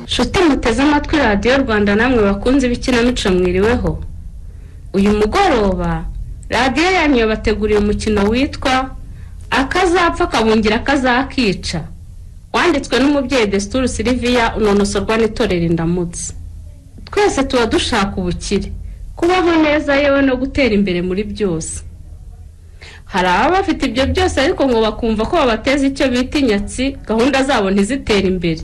nshuti muteze amatwi radiyo rwanda namwe bakunze ibikinamico mwiriweho uyu mugoroba radiyo yanyu yabateguriye umukino witwa akazapfa kabungira akazakica wanditswe n'umubyeyi desituru siriviya unonosorwa n'itorero indamutse twese tuba dushaka ubukire kubaho neza yewe no gutera imbere muri byose hari ababa bafite ibyo byose ariko ngo bakumva ko babateza icyo bita inyatsi gahunda zabo ntizitere imbere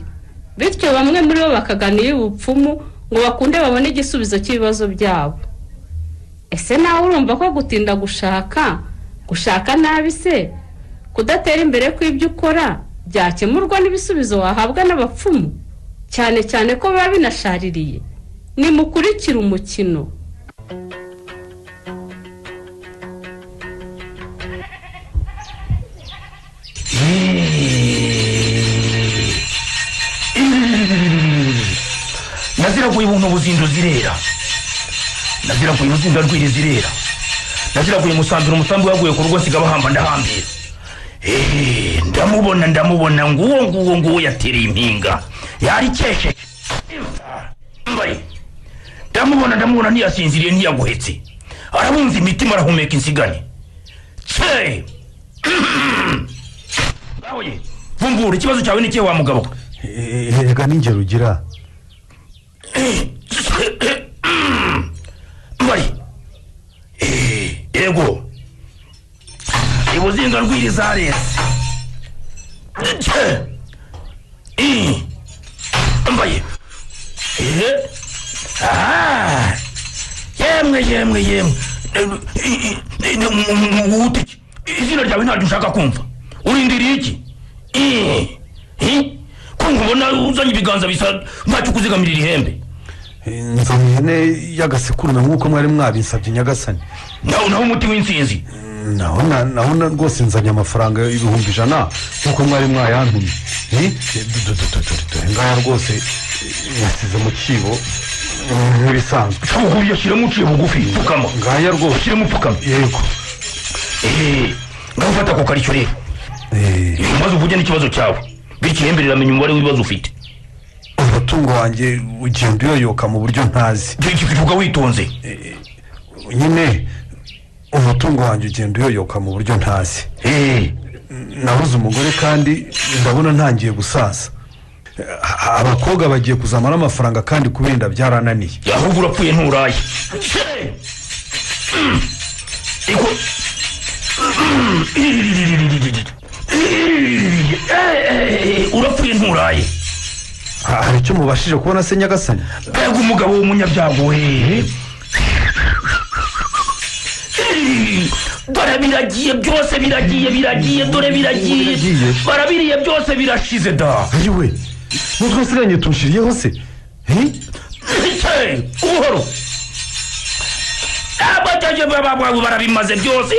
bityo bamwe muri bo bakagana iy'ubupfumu ngo bakunde babone igisubizo cy'ibibazo byabo ese nawe urumva ko gutinda gushaka gushaka nabi se kudatera imbere kw'ibyo ukora byakemurwa n'ibisubizo wahabwa n'abapfumu cyane cyane ko biba binashaririye nimukurikire umukino nazira kuba ibuntu ubuzindo zirera nazira kuba uruzinda rwiri zirera nazira kuba umusambiro umusambi waguye ku rugo nsiga bahamba ndahambira eee ndamubona ndamubona nguwo nguwo nguwo yatereye impinga yarikeshe mbaye ndamubona ndamubona ntiyasinziriye ntiyaguhetse arabunza imitima arahumeka insigane tse ngawe vumbura ikibazo cyawe ni ikihe wa mugabo we? reka n'ingero ugira mbari yego ibuzinga rw'iri zareze mbaye yemwe yemwe yemwe wute izina ryawe ntabyo ushaka kumva urindiriye iki Eh, eh, kumva ubona uzanye ibiganza bisa ntacyo kuzigamirira ihembe nzana ihene y'agasekurume nk'uko mwari mwabinsabye nyagasani naho naho umuti w'insinzi naho na- naho na- rwose nzanye amafaranga ibihumbi ijana nk'uko mwari mwayantumye Eh, du- du- du- du- du- dore ngaya rwose yasize mu kibo eh, nk'ibisanzwe shoboka uyashyiremo uciye bugufi pfukama ngaya rwose ushyiremo upfukama yego Eh, ngaho ufata ako karishyo rero Eh, maze uvuge n'ikibazo cyawe bityo ihembe riramenya umubare w'ibibazo ufite umutungo wanjye ugenda uyoyoka mu buryo ntazi kivuga witonze nyine umutungo wanjye ugenda uyoyoka mu buryo ntazi Eh, nabuze umugore kandi ndabona ntangiye gusaza A- abakobwa bagiye kuzamara amafaranga kandi kubenda byarananiye ahubwo urapfuye nturaye iko Eh, urapfuye nturaye Ha- hari icyo mubashije kubona se nyagasani mbega umugabo w'umunyabyago we dore biragiye byose biragiye biragiye dore biragiye Biragiye. barabiriye byose birashize da yewe nutwe nsigaye tushiriyeho se Eh? Hey, buhoro abajaje bababwabo barabimaze byose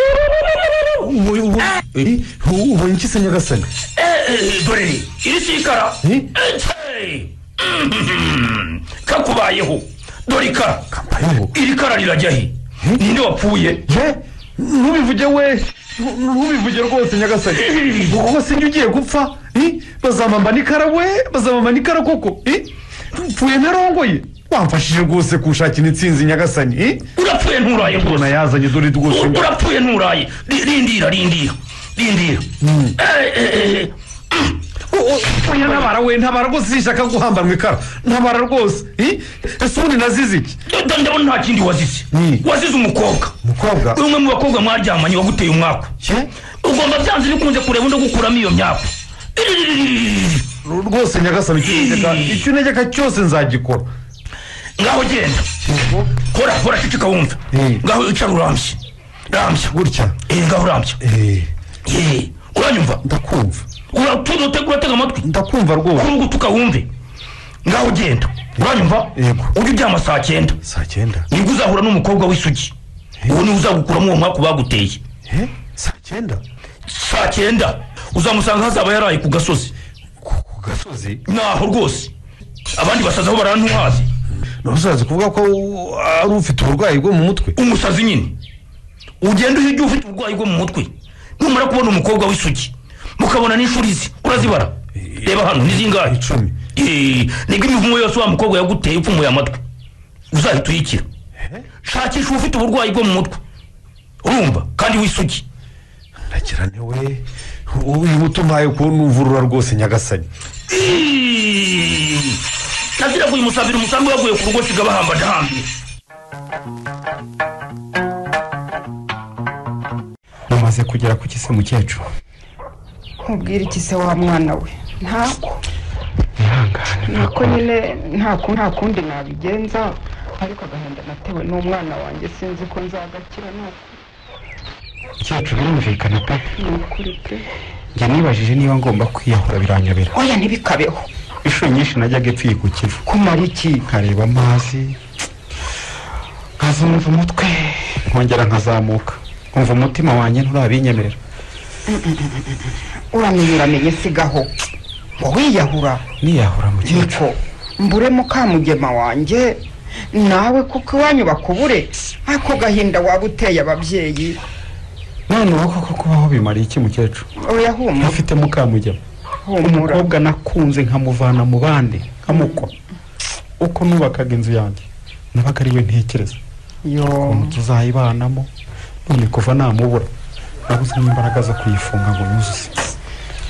ubu ubu- Eh, ubu- ubonye iki se nyagasani Eh, dore ni iri sikara Eh? Hey, mhm, kakubayeho dore ikara kambayeho iri kara rirajya he ninde wapfuye ye ntubivuge we Ntu- ntubivuge rwose nyagasani kuko se njye ugiye gupfa Eh? bazamamba n'ikara we bazamamba n'ikara koko Eh? mpfuye ntarongoye wamfashije rwose kushakira insinzi nyagasani Eh? urapfuye nturaye rwose ubona yazanye dore rwose U- ngo- urapfuye nturaye Ri- rindira rindira rindira Eh, eh, eh, mm. oya ntabara we ntabara rwose zishaka guhambanwa ikara ntabara rwose Eh? ese ubundi nazize iki Nda- ndabona nta kindi wazize Mm. wazize umukobwa mukobwa umwe mu bakobwa mwaryamanye waguteye umwaku ye ugomba byanze bikunze kureba undi gukuramo iyo myaku Iriririririri. rwose nyagasani icyo untegeka icyo untegeka cyose nzagikora ngaho genda hora hora ceceka wumva Mm. ngaho icara urambye rambya gutya Eh, ngaho urambya Eh, Eh, uranyumva ndakumva uratuza utega uratega amatwi ndakumva rwose kurugu tukawumve ngaho genda uranyumva Yego. ujye uryama saa cyenda saa cyenda nibwo uzahura n'umukobwa w'isugi uwo niwe uzagukuramo uwo mwaku baguteye Eh, saa cyenda saa cyenda uzamusanga hazaba yaraye ku gasozi ku gasozi naho rwose abandi basazi aho barantuhazi ntuzaze kuvuga ko ari ufite uburwayi bwo mu mutwe umusazi nyine ugenda uhijya ufite uburwayi bwo mu mutwe numara kubona umukobwa w'isugi mukabona n'inshuri ze urazibara reba hano ni zingahe icumi Eh, nibwo imivumo yose wa mukobwa yaguteye upfumuye amatwi uzahita uyikira shakisha uba ufite uburwayi bwo mu mutwe urumva kandi wisuki ndagira ntiwe uyu utumaye ukuntu uvurura rwose nyagasani nagira ngo uyu musambiri umusambi waguye ku rugo siga bahamba ndahambiye mumaze kugera ku kise mukecuru nkubwire iki se wa mwana we ntako mwihangane nuko nyine ntako nta kundi nabigenza ariko agahinda natewe n'umwana wanjye sinzi ko nzagakira nuko mukecuru birumvikana pe ni ukuri pe njye nibajije niba ngomba kwiyahura biranyobera oya ntibikabeho inshuro nyinshi najyaga epfo ku kivu kumara iki nkareba amazi nkazumva umutwe nkongera nkazamuka nkumva umutima wanjye nturabinyemerera uramenye uramenye sigaho wiyahura niyahura mukecuru niko mbure mukamugema wanjye nawe kuko iwanyu bakubure ako gahinda waba uteye ababyeyi noneho koko kubaho bimariye iki mukecuru oya humura ntufite mukamugema humura umukobwa nakunze nkamuvana mu bandi nkamukwa uko nubakaga inzu yanjye nabaga ari we ntekereza yo ukuntu tuzayibanamo none kuva namubura nabuze n'imbaraga zo kuyifunga ngo yuzuze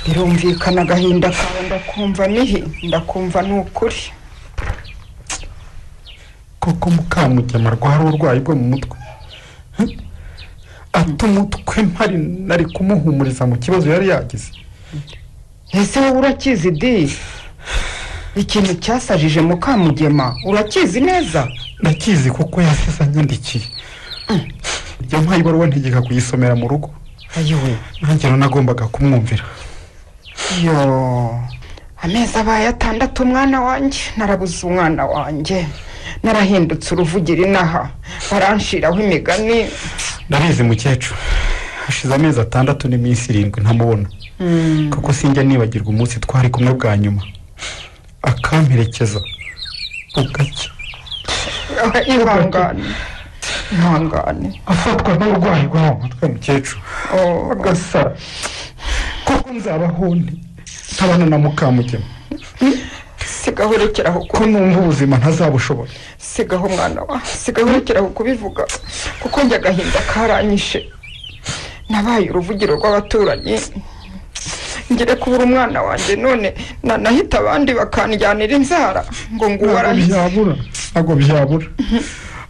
birumvikana agahinda kawe ndakumva nihi ndakumva ni ukuri koko mukamugema arwara uburwayi bwo mu mutwe Heh? ata umutwe mpari nari kumuhumuriza mu kibazo yari yagize ese wowe urakizi di ikintu cyasajije mukamugema urakizi neza ndakizi kuko yasize anyandikiye iyo mpaye ibaruwa ntegeka kuyisomera mu rugo ayiwe nanjye nagombaga kumwumvira yo amezi abaye atandatu umwana wanjye narabuze umwana wanjye narahindutse uruvugira inaha baranshiraho imigani ndabizi mukecuru hashize amezi atandatu n'iminsi irindwi ntamubona Mm, kuko sinjya nibagirwa umunsi twari kumwe bwa nyuma akamperekeza bugacya ihangane ihangane afatwa n'uburwayi bwo mu mutwe mukecuru Oh, agasara koko nzabaho nte ntabana na mukamugema sigaho urekeraho ko numva ubuzima ntazabushobora sigaho umwana wa sigaho urekeraho kubivuga kuko njye agahinda karanyishe nabaye uruvugiro rw'abaturanyi ngire kubura umwana wanjye none nanahita abandi bakanjyanira inzara ngo ngo ntabwo uwarahise byabura ntabwo byabura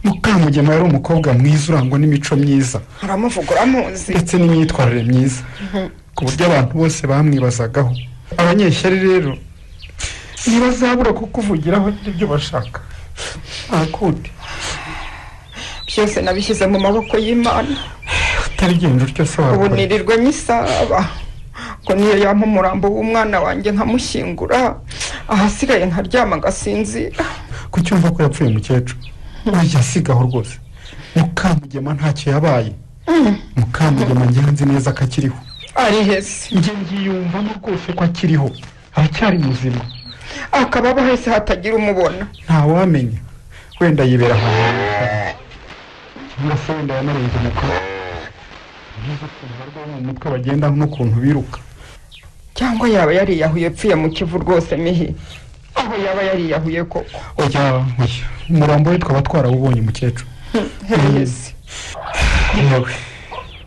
mukamugema yari umukobwa mwiza urangwa n'imico myiza aramuvuga uramuzi ndetse n'imyitwarire myiza ku buryo abantu bose bamwibazagaho abanyeshyari rero ntibazabura kukuvugiraho n'ibyo bashaka nta kundi byose nabishyize mu maboko y'imana utarigenda utyo se ubu wabikora nirirwe nyisaba ngo niyo yampa umurambo w'umwana wanjye nkamushyingura ahasigaye nkaryama ngasinzira kucyumva ko yapfuye umukecuru asigaho rwose mukamugema ntacyo yabaye mukamugema njyewe nzi neza ko akiriho ari heza njye ngiyumvamo rwose ko akiriho aracyari muzima akaba abaho hese hatagira umubona ntawamenya wenda yibera ahantu hatandukanye cyangwa se wenda yanarenze umukuru nkizo ukuntu barwaye mu mutwe bagenda n'ukuntu biruka cyangwa yaba yariyahuye apfuye mu kivu rwose mihi aho yaba yariyahuye koko oya oya umurambo we twaba twarawubonye umukecuru hehese yewe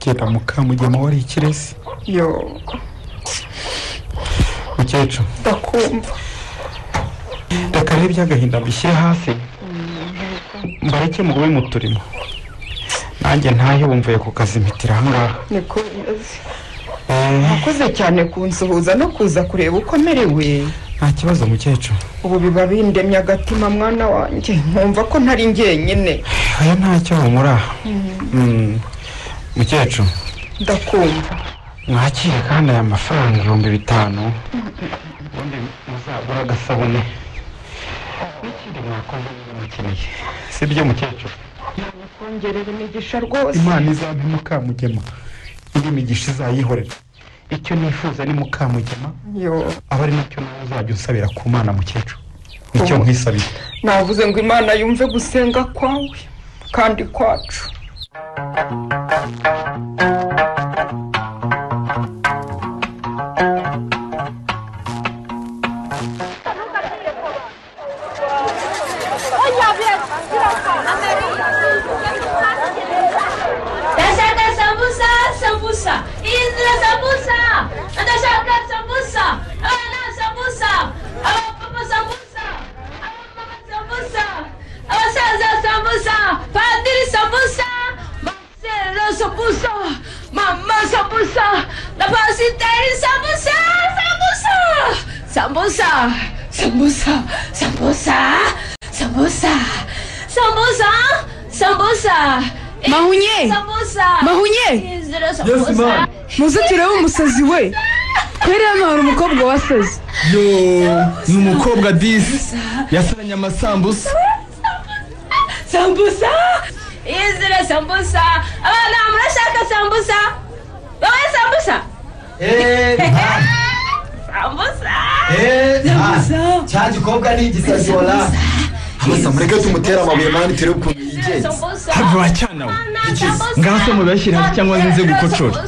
genda mukamugema wari ikirezi yo mukecuru ndakumva reka rero iby'agahinda mbishyire hasi mbareke mugobe mu turimo nanjye ntahe wumvuye kukazimitira ahangaha niko bimeze Eh, wakoze cyane kunsuhuza no kuza kureba uko merewe nta kibazo mukecuru ubu biba bindemye agatima mwana wanjye nkumva ko ntari njyenyine aya ntacyo humura Mm. mukecuru ndakumva mwakire kandi aya mafaranga ibihumbi bitanu ubundi muzagura agasabune n'ikindi mwakoze niba mukeneye si byo mukecuru kongerera imigisha rwose imana izampe mukamugema indi migisha izayihorera icyo nifuza ni mukamugema yo aba ari nacyo nawe uzajya unsabira ku mana mukecuru nicyo nkisabira navuze ngo imana yumve gusenga kwawe kandi kwacu ndashaka sambusa sambusa inzira sambusa ndashaka sambusa abana sambusa abapapa sambusa abamama sambusa abasaza sambusa padiri sambusa masero sambusa mama sambusa na pasiteri sambusa sambusa sambusa sambusa sambusa sambusa sambusa sambusa mahunye mahunye mahunye muzitiro w'umusazi we kwera hano hari umukobwa wasaze yo ni umukobwa disi yasaranye amasambusa sambusa inzira sambusa abana murashaka sambusa wowe sambusa sambusa cya gikobwa ni igisazi wala amasa mureke tumutere amabuye mani turebe ukuntu yigenza sambusa hafi wacyanawe ngaho se mubashyire hasi cyangwa nze nze gukocora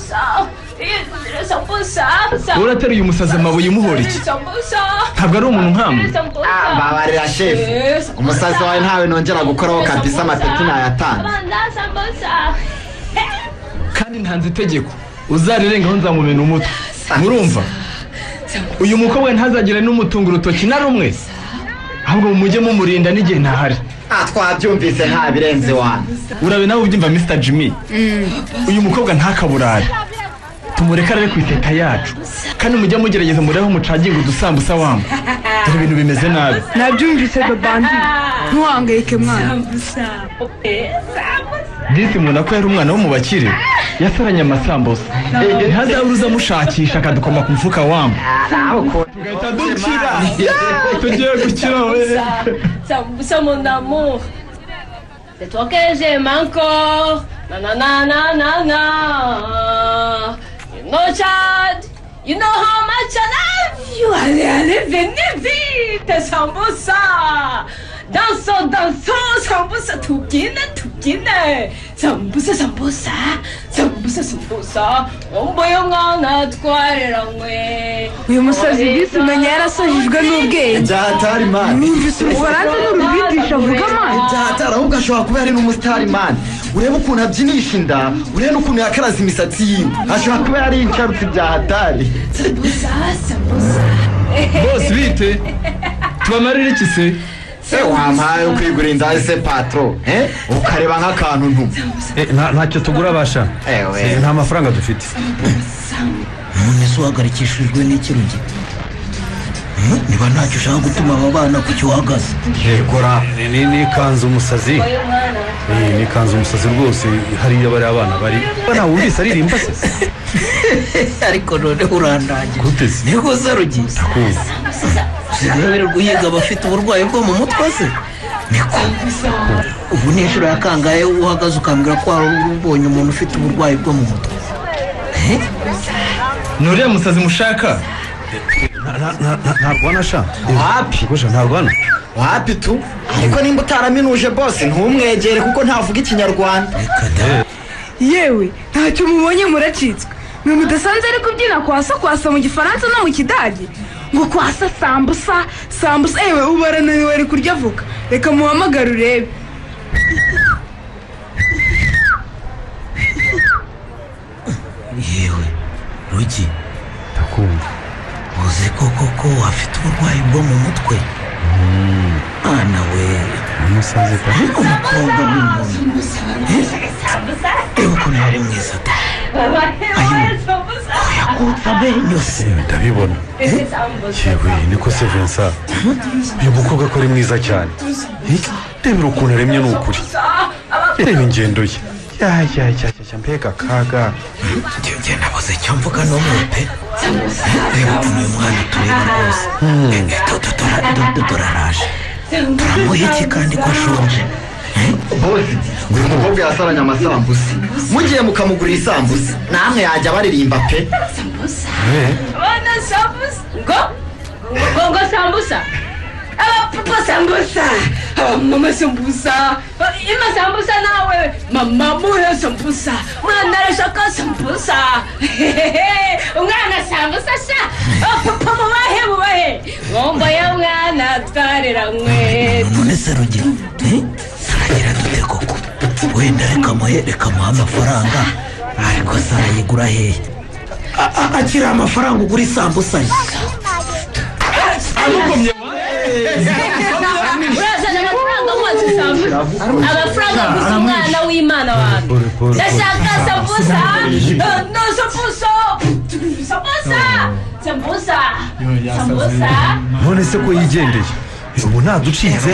urateruye umusazi amabuye umuhora iki ntabwo ari umuntu nkamwe babarira shefu umusazi wawe ntawe nongera gukoraho kabisa amapepi nayatanze kandi ntanze itegeko uzarirengaho nzamumena umutwe murumva uyu mukobwa ntazagire n'umutunga urutoki na rumwe ahubwo mujye mumurinda n'igihe ntahari ah twabyumvise nta birenze wanyu urabe nawe ubyumva mr jimmy uyu mukobwa ntakaburare tumureke arare ku iteta yacu kandi mujye mugerageza murebe aho mucaginga udusambusa wamu dore ibintu bimeze nabi nabyumvise babandi ntuhangayike mwana disi mubona ko yari umwana wo mu bakire yasaranye amasambusa ntazabuze amushakisha akadukoma ku mufuka wamu nawe ukuntu tugahita dukira tugiye gukira we sambusa mon amour c'est toi que j'aime encore na na na na na na you know child you know how much I love you allez allez venez vite sambusa dansons dansons sambusa tukine tukine sambusa sambusa sambusa sambusa umbuye umwana atwarira mwe uyu musazi disi umenya yarasajijwe n'ubwenge ibya hatari mani numvise ubufaransa n'urubyitisha avuga amazi ibya hatari ahubwo ashobora kuba yari n'umusitari mani urebe ukuntu abyinisha inda urebe n'ukuntu yakaraze imisatsi yiwe ashobora kuba yari yicarutse ibya hatari sambusa sambusa bose bite tubamarire iki se se wampaye ukwigura inda se patro eh? ukareba nk'akantu ntumu ntacyo tugura abasha ewe nta mafaranga dufite umuntu ese uhagarikishijwe n'iki rugero Hmm? niba ntacyo ushaka gutuma aba bana ku cyo uhagaze yegura ni ikanzu umusazi ni ikanzu umusazi rwose hariya bariya abana bari ntawe wumvise aririmba se ariko none urandagira gute se ni rwose rugiye uzitabirwa uhiga abafite uburwayi bwo mu mutwe se niko ubu ni inshuro ya kangahe uhagaze ukambwira ko wari ubonye umuntu ufite uburwayi bwo mu mutwe ni uriya musazi mushaka ntabwo wanasha wapi ntabwo hano wapi tu ariko nimba utaraminuje bose ntumwegere kuko ntavuga ikinyarwanda yewe ntacyo mubonye muracitswe mwe mudasanzwe ari kubyina kwasa kwasa mu gifaransa no mu kidage ngo kwasa sambusa sambusa yewe ubu arananiwe ari kurya avoka reka muhamagare urebe yewe rugi uzi ko koko wafite uburwayi bwo mu mutwe mwana we umusazi ariko umukobwa ni umuntu reba ukuntu yari mwiza da yakutse amenyo se ndabibona yewe niko se vincent uyu mukobwa ko ari mwiza cyane Eh, rebera ukuntu aremye ni ukuri reba ingendo ye yayayaya mbega akaga njye njye nabuze icyo mvuga n'umwe pe reba ukuntu uyu mwana tureba rwose Eh, eh, do- do- dora- do- do- doraraje turamuha iki kandi ko ashonje bose uyu mukobwa yasaranye amasambusa mugiye mukamugurira isambusa namwe yajya baririmba pe Mana sambusa. Go. Go go sambusa. Aba papa sambusa. mama sambusa ima sambusa nawe mama muyo sambusa mwana arashaka sambusa umwana sambusa sa papa mubahe mubahe ngomba ya mwana twarira mwe none se rugero eh? turagira dute koko wenda reka amahe reka amuhe amafaranga ariko se arayigura hehe A- a- akiri amafaranga ugura isambusa ye urazana amafaranga wose sambusa amafaranga gusa umwana w'imana wanjye ndashaka sambusa no sambusa sambusa sambusa sambusa none se ko yigendeye ubu ntaducitse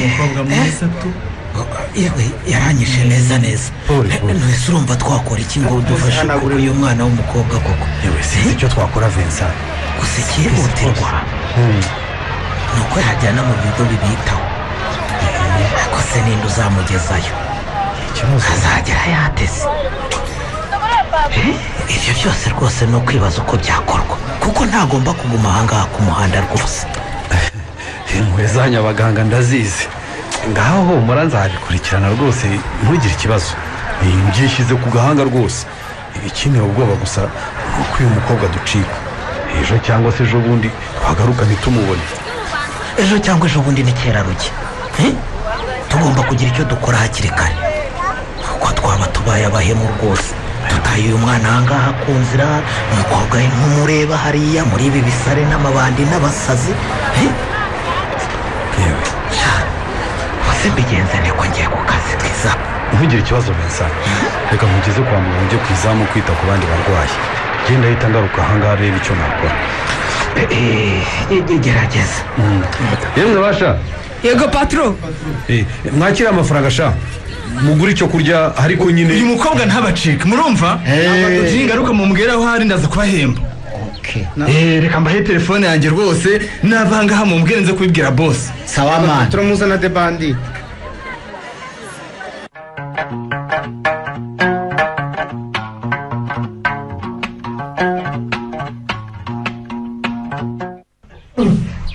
yewe yaranyishe neza neza Pole, Eh, pole. none se urumva twakora iki ngo dufashe kugura uyu mwana w'umukobwa koko yewe sinzi icyo twakora vincent gusa icyihutirwa ni uko yajyana mu bigo bibitaho ariko se ninde uzamugezayo ikibazo azagera yateze Eh, ibyo byose rwose ni ukwibaza uko byakorwa kuko ntagomba kuguma ahangaha ku muhanda rwose impuhwe zanyu abaganga ndazizi ngaho humura nzabikurikirana rwose ntugire ikibazo Eh, byishyize ku gahanga rwose ikineye ubwoba gusa ni uko uyu mukobwa ducika ejo cyangwa se ejo bundi twagaruka ntitumubone ejo cyangwa ejo bundi ni kera rujya Eh, tugomba kugira icyo dukora hakiri kare kuko twaba tubaye abahemu rwose tutaye uyu mwana ahangaha ku nzira umukobwa we ntumureba hariya muri ibi bisare n'amabandi n'abasazi Eh, yewe bose mbigenze niko ngiye ku kazi twiza ntugire ikibazo vincent reka nkugeze kwa muganga ujye ku izamu kwita ku bandi barwayi genda ahita ngaruka ahangaha reba icyo nakora Eh, eh, ge- gerageza yewe basha yego patro mwakire amafaranga sha mugure icyo kurya ariko nyine uyu mukobwa ntabacika murumva abadoji ngaruka mumubwira aho ari ndaza kubahemba Eh, reka mbahe telefone yanjye rwose n'abangaha mumubwire nze kubibwira bose sawa mani turamuzana de bandi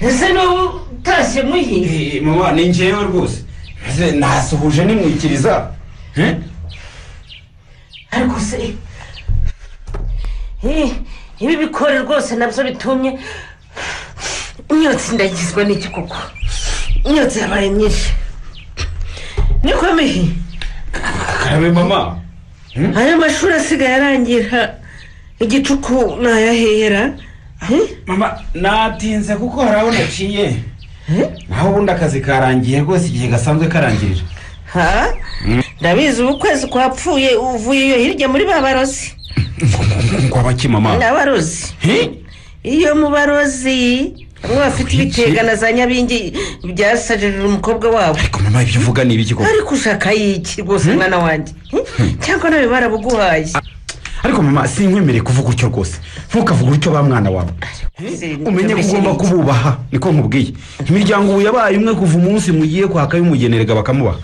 ese n'ubu utashye muhira mama ni njyewe rwose nasuhuje nimwikiriza ariko se eh, ibi bikore rwose nabyo bitumye imyotsi ndagizwa n'iki koko imyotsi yabaye myinshi niko mihi karabe mama aya mashuri asigaye arangira igicuku nayahera Eh, mama natinze kuko hari aho naciye naho ubundi akazi karangiye rwose igihe gasanzwe karangirira ha ndabizi ubu kwezi kwapfuye uvuye iyo hirya muri babarozi ngo abaki mama n'abarozi iyo mu barozi bamwe bafite ibitega na za nyabingi byasajarira umukobwa wabo ariko mama ibyo uvuga ni ibiki koko ariko ushaka yiki rwose mwana wanjye Hmm? cyangwa nawe barabuguhaye ariko mama sinkwemereye kuvuga utyo rwose ntukavuge utyo ba mwana wawe umenye ko ugomba kububaha niko nkubwiye imiryango ubu yabaye umwe kuva umunsi mugiye kwaka y'umugenerega bakamubaha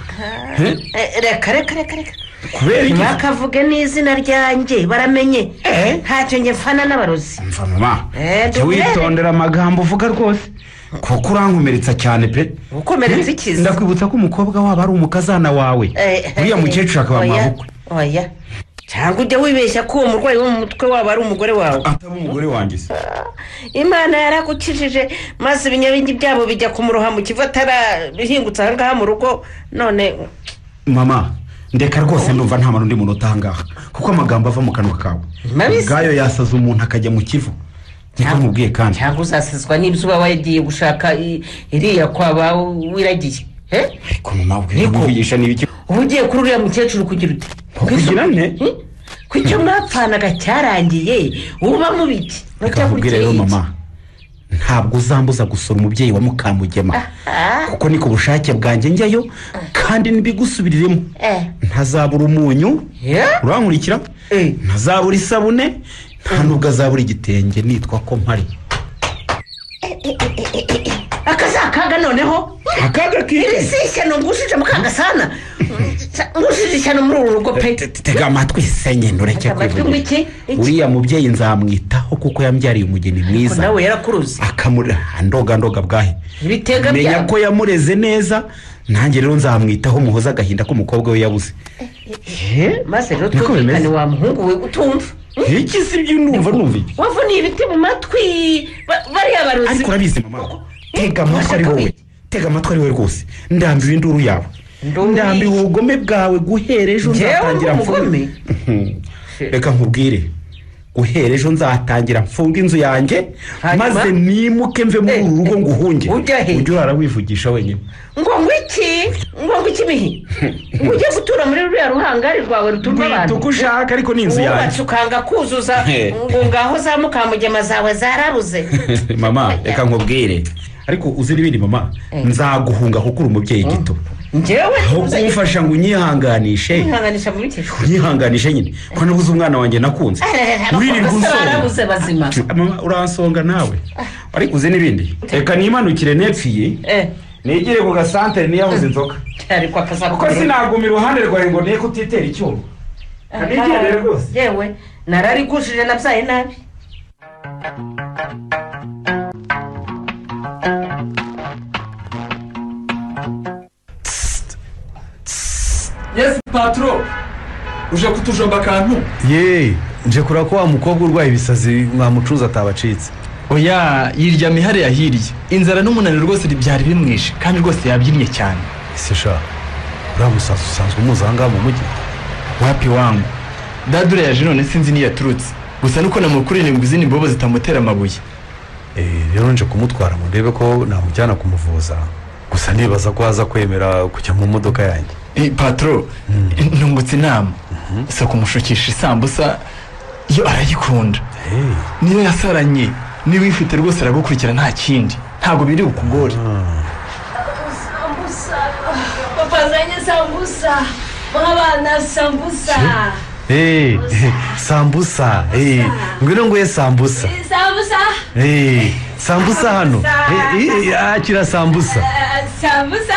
Eh? Eh, reka reka reka reka kubera iki ntibakavuge n'izina ryanjye baramenye Eh? ntacyo njye mfana n'abarozi mva mama Eh, jya duhere. witondera amagambo uvuga rwose kuko urankomeretsa cyane pe ukomeretse ikiza ndakwibutsa ko umukobwa waba ari umukazana wawe Eh, uriya eh, mukecuru akaba oya, mabukwe oya cyangwa ujya wibeshya ko uwo murwayi wo mu mutwe waba ari umugore wawe ataba umugore wanjye se imana yarakukijije maze ibinyabingi byabo bijya kumuroha mu kivu atarabihingutse ahangaha mu rugo none mama ndeka rwose ndumva nta n'undi muntu utahangaha kuko amagambo ava mu kanwa kawe Mabizi. ubwayo yasaza umuntu akajya mu kivu niko nkubwiye kandi cyangwa uzasizwa n'izuba wagiye gushaka i- iriya kwaba wiragiye Eh? ariko mama ubwira Niko. umuvugisha ni ibiki uba ugiye kuri uriya mukecuru kugira ute kugira nte Hmm? ku icyo mwapfanaga cyarangiye uba mubiki reka nkubwire rero mama ntabwo uzambuza gusura umubyeyi wa mukamugema kuko ni ku bushake bwanjye njyayo kandi ntibigusubiriremo ntazabura umunyu urankurikira Eh. ntazabura isabune nta nubwo azabura igitenge nitwa ko mpari akazakaga noneho akaga kiri si ishyano ngushije mu kagasana ngushije ishyano muri uru rugo pe Te- te- tega amatwi senye ntureke Tega amatwi kwivugira. ngwiki, iki? uriya mubyeyi nzamwitaho kuko yambyariye umugeni Ko mwiza nawe yarakuruze akamurera ndoga ndoga bwahe ibitega menya byawe ko yamureze neza nanjye rero nzamwitaho muhoza agahinda k'umukobwa we yabuze maze rero Niko bimeze. twumvikane wa muhungu we utumva iki si ibyo numva numva iki wavuniye ibiti mu matwi ba- bariya barozi ariko urabizi mama tega amatwi ari wowe tega amatwi ari wowe rwose ndambiwe induru yawe ndambiwe ubugome bwawe guhera ejo Njyewe nzatangira ndi umugome? mfunge reka nkubwire guhera ejo nzatangira mfunga inzu yanjye maze nimuke mve muri uru rugo nguhunge ujye urara wivugisha wenyine ngo ngwiki ngo ngwiki mihi ngo ujye gutura muri ruriya ruhangari rwawe ruturwa abantu Rwita uko ushaka, ariko ni inzu wubatse yanjye. ukanga kuzuza He. ngo ngaho za mukamugema zawe zarabuze mama reka nkubwire ariko uzi n'ibindi mama nzaguhunga kuko uri umubyeyi gito njyewe aho kumfasha ngo unyihanganishe ntihanganisha muri iki unyihanganishe nyine ko nabuze umwana wanjye nakunze uririrwa abakozi unsonga barabuze bazima Mama, uransonga nawe ariko uzi n'ibindi reka nimanukire nepfiye eh nigire ku gasantere niyabuze inzoka ariko akazaba kuko sinaguma iruhande rwawe ngo niye kutitera icyuma kanigere rwose yewe nararigushije nabyaye nabi yesi paturo uje kutujomba akantu ye nje kureba ko wa mukobwa urwaye ibisazi mwamucuza atabacitse oya yiryamye hariya hirya inzara n'umunaniro rwose byari bimwishe kandi rwose yabyinnye cyane ese sha uriya musazi usanzwe umuzi aha ngaha mu mujyi wapi wangu dada urayaje none sinzi niyo yaturutse gusa nuko namukurira ngo izindi mbobo zitamutera amabuye Eh, rero nje kumutwara ngo ndebe ko namujyana kumuvuza gusa nibaza ko aza kwemera kujya mu modoka yanjye Eh, patro ntungutse inama gusa kumushukisha isambusa yo arayikunda niyo yasaranye niba uyifite rwose aragukurikira nta kindi ntabwo biri bukugore Sambusa. Papa zanye sambusa. Mwana sambusa. Eh, sambusa eh, ngwino nguye sambusa Sambusa. Eh, sambusa hano Eh, eh, eh, akira sambusa Eh, Sambusa.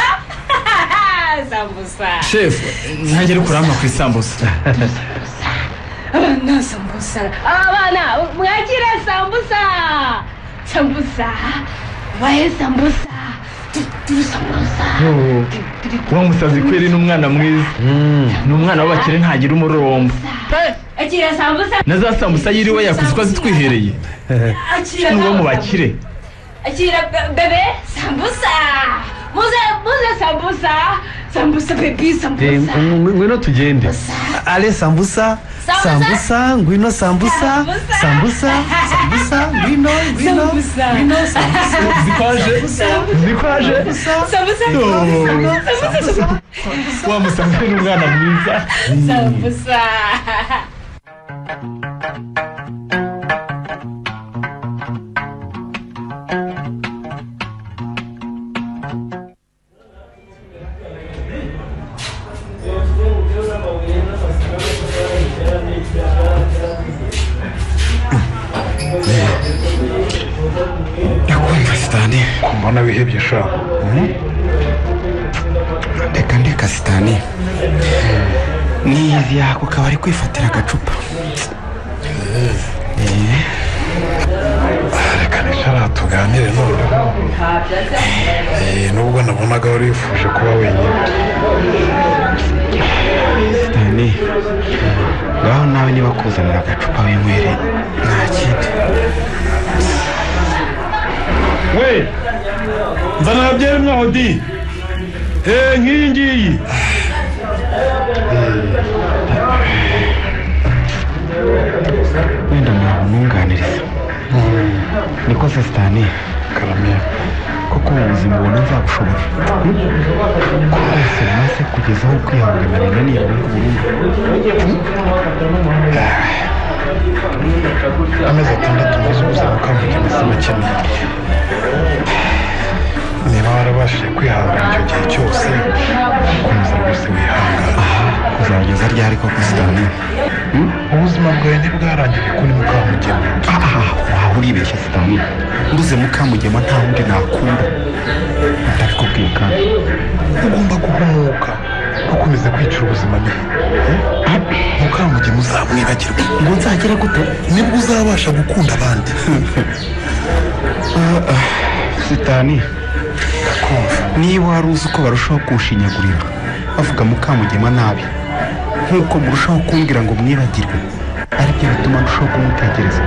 Sambusa. shefu ntajya ari kurampa ku isambusa Abana sambusa. Abana mwakira sambusa. Sambusa. Waye sambusa. Turi sambusa. uwo musazi kweri ni umwana mwiza ni umwana w'abakire ntagira umururumba Akira sambusa. na za sambusa yiriwe yakuze uko azitwihereye Akira ni uwo mu sambusa. bakire Akira be- bebe sambusa. Muze muze sambusa. Sambusa baby Eh, sambusa. ng- ng- ngwino tugende ale sambusa sambusa ngwino sambusa sambusa sambusa ngwino ngwino ngwino sambusa zikwaje zikwaje Sambusa. Oh, Sambusa. wa musazi ni umwana mwiza Sambusa. ndakumva sitani mbona wihebye sha ndeka ndeka sitani n'iyi yako ukaba ari kwifatira agacupa reka nicara tuganire noneho Eh, nubwo nabonaga wari wifuje kuba wenyine sitani ngaho nawe niba kuzanira agacupa winywere nta kindi we nzanira byeri mwaho di Eh, nk'iyi ngiyi wenda ntawe umwunganiriza niko se sitani karamiye kuko ubu buzima ubona nzabushobora ko bose maze kugezaho kwihangana binaniye burundu burundu amezi atandatu maze ubuzima ukavuga imitima akeneye niba warabashije kwihangana icyo gihe cyose ukomeza rwose wihangane kuzageza ryari koko sitani ubuzima bwawe ntibwarangire kuri mukamugema waba uribeshya sitani mbuze mukamugema nta wundi nakunda ndabikubwiye kandi ugomba guhumuka ntukomeze kwicira ubuzima niba mukamugema uzamwibagirwa ngo nzagera gute nibwo uzabasha gukunda abandi sitani ndakumva niba wari uzi uko barushaho kuwushinyagurira bavuga mukamugema nabi nk'uko murushaho kumbwira ngo mwibagirwe aribyo bituma ndushaho kumutekereza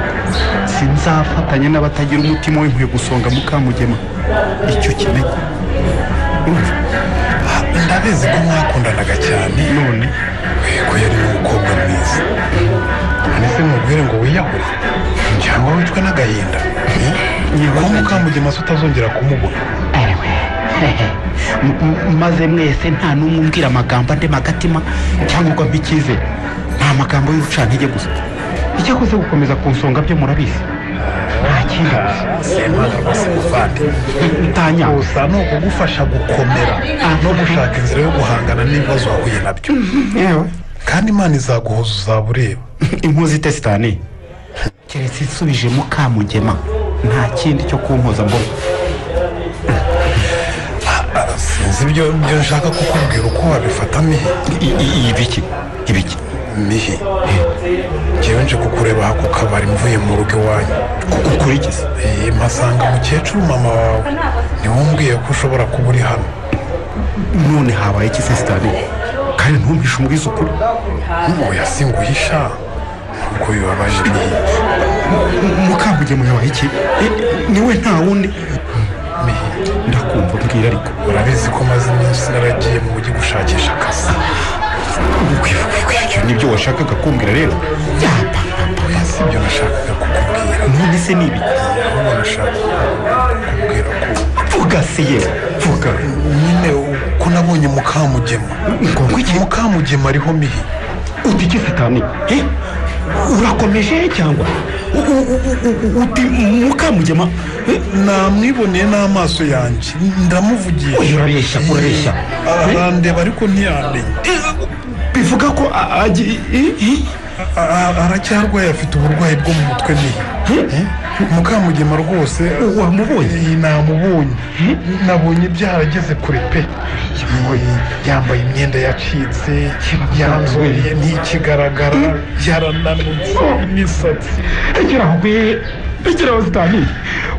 sinzafatanya n'abatagira umutima w'inkwiye gusonga mukamugema icyo kimenya urumva ndabizi ko mwakundanaga cyane none ko yari umukobwa mwiza ndetse mubwire ngo wiyahure cyangwa wicwe n'agahinda ko mukamugema se utazongera kumubona M- m- maze mwese nta n'umwe umbwira amagambo andema agatima cyangwa ngo ampe icyizere ni amagambo y'urucantege gusa icyakoze gukomeza kunsonga byo murabizi nta kindi semana rwose muvande gusa ni ukugufasha gukomera no gushaka inzira yo guhangana n'ibibazo wahuye nabyo kandi imana izaguhuza uzaba ureba inkozi itesitani keretse insubije mukamugema nta kindi cyo kunkoza mbona sinzi ibyo ibyo nshaka kukubwira uko wabifata mihe ibiki ibiki mihe ngewe nje kukureba ako kabari mvuye mu rugo iwanyu kukurikiza mpasanga mukecuru mama wawe niwe umbwiye ko ushobora kuba uri hano none habaye iki se sitade kandi ntumpishe umubwiza ukuri oya singuhisha nubwo bibabaje mihe mukambugema yabaye iki niwe nta wundi ndakumva mbwira ariko urabizi ko maze iminsi naragiye mu mujyi gushakisha akazi ibyo nibyo washakaga kumbwira rero oya si ibyo nashakaga kukubwira none se ni ibiki ahubwo nashaka kukubwira ko vuga se yewe vuga nyine ko nabonye mukamugema mukamugema ariho mihi uti iki satani Eh, urakomeje cyangwa U- u- u- u- uti mukamugema namwiboneye n'amaso yanjye ndamuvugiye urabeshya urabeshya arandeba ariko ntiyandenya bivuga ko a- agi- i- i- A- a- aracyarwaye afite uburwayi bwo mu mutwe ni mukamugema rwose wamubonye namubonye nabonye byarageze kure pe yambaye imyenda yacitse yanzuye ntikigaragara yarananutse imisatsi rekeraho gwe rekeraho sitani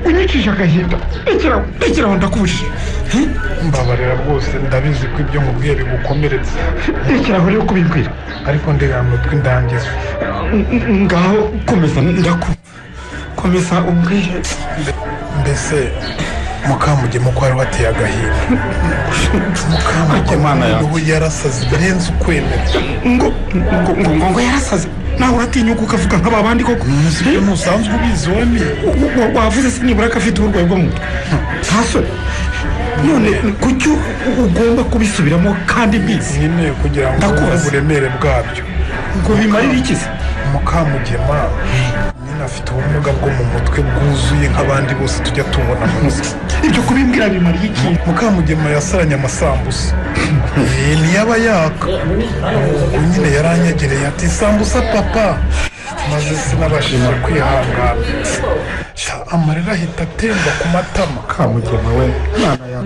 unyicishije agahinda rekeraho rekeraho ndakubujije mbabarira rwose ndabizi ko ibyo mubwiye bigukomeretsa rekeraho rero kubimbwira ariko ndegamye utwi ndangiza ngaho komeza ndaku komeza umbwire mbese mukamugema ko wari wateye agahinda mukamugema ngo yarasaze birenze ukwemera ngo ngo ngo ngo ngo yarasaze nawe uratinyuka ukavuga nk'aba bandi koko umunsi ibyo ntusanzwe ubizi wami wavuze se nibura ko afite uburwayi bwo mu mutwe ntasore none kuki ugomba kubisubiramo kandi mbizi nyine kugira ngo ubone ndakubaza uburemere bwabyo ngo bimarire iki se mukamugema nyine afite ubumuga bwo mu mutwe bwuzuye nk'abandi bose tujya tubona munsi ibyo kubimbwira bimariye iki mukamugema yasaranye amasambusa Eh, ntiyaba yaka ubwo nyine yaranyegereye ati sambusa papa maze sinabashije kwihangana Sha, amarira ahita atemba ku matama kamugema we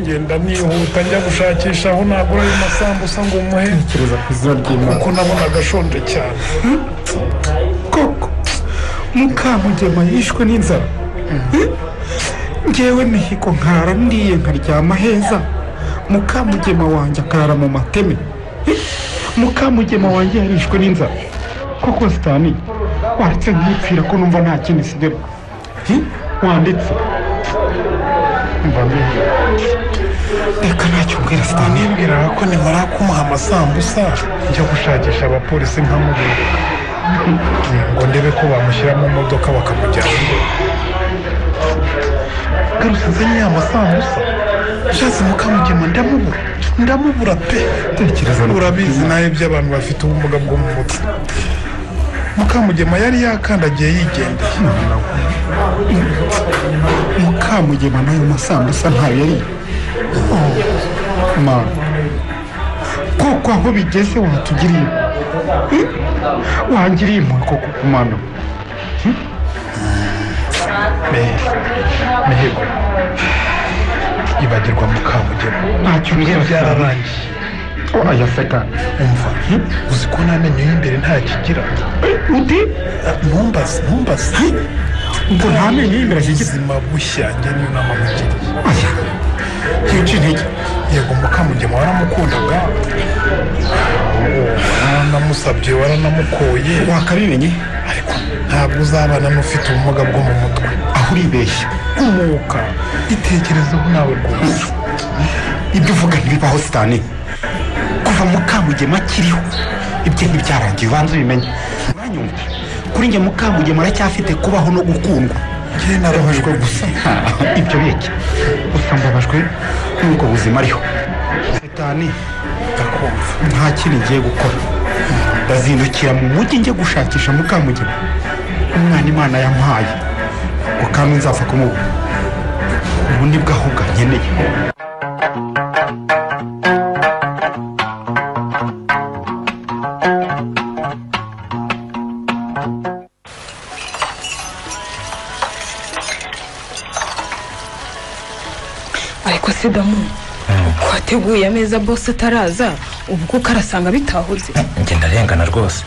ngenda nihuta njya gushakisha aho nagura ayo masambusa ngo muhe tekereza ku izina ry'imana kuko nabonaga ashonje cyane koko mukamugema yishwe n'inzara ngewe mihigo nkara ndiye nkaryama heza mukamugema wanjye akarara mu mateme mukamugema wanjye yarishwe n'inzara koko sitani waretse nkipfira ko numva nta kindi sigaye wanditse mbamye reka ntacyo mbwira sitani nibwiraga ko nimara kumuha amasambusa njya gushakisha abapolisi nkamubura ngo ndebe ko bamushyira mu modoka bakamujyana iwe. garutse nzanye ya masambusa nshatse mukamugema ndamubura ndamubura pe Tekereza no- urabizi nawe by'abantu bafite ubumuga bwo mu mutwe mukamugema yari yakandagiye yigendeye mukamugema n'ayo masambusa ntayo yariye mana koko aho bigeze watugiriye Eh? wangiriye impuhwe koko ku mano mihigo ibagirwa mukamugema ntacyo ibyo mbwira Satani. byararangiye oya satani umva uzi ko nta menyo y'imbere ntakigira Eh, uti ntumbaze ntumbaze ngo nta menyo y'imbere akigira ubuzima bushya njye niyo nama mugiriye oya yica intege yego mukamugema waramukundaga waramusabye waranamukoye wakabimenye ariko ntabwo uzabana n'ufite ubumuga bwo mu mutwe aho uribeshya umuka itekerezeho nawe rwose ibyo uvuga ntibibaho sitani kuva mukamugema akiriho ibyo ntibyarangiye ubanza ubimenye uranyumva kuri njye mukamugema aracyafite kubaho no gukundwa njye narabajwe gusa ibyo biki gusa mbabajwe n'ubwo buzima ariho sitani ndakumva nta kindi ngiye gukora ndazindukira mu mujyi njye gushakisha mukamugema umwana imana yampaye ngo kandi nzapfa kumubona ubu ni bwo ahubwo nkeneye ariko se damu ko wateguye ameza bose ataraza ubu kuko arasanga bitahuze njye ndarengana rwose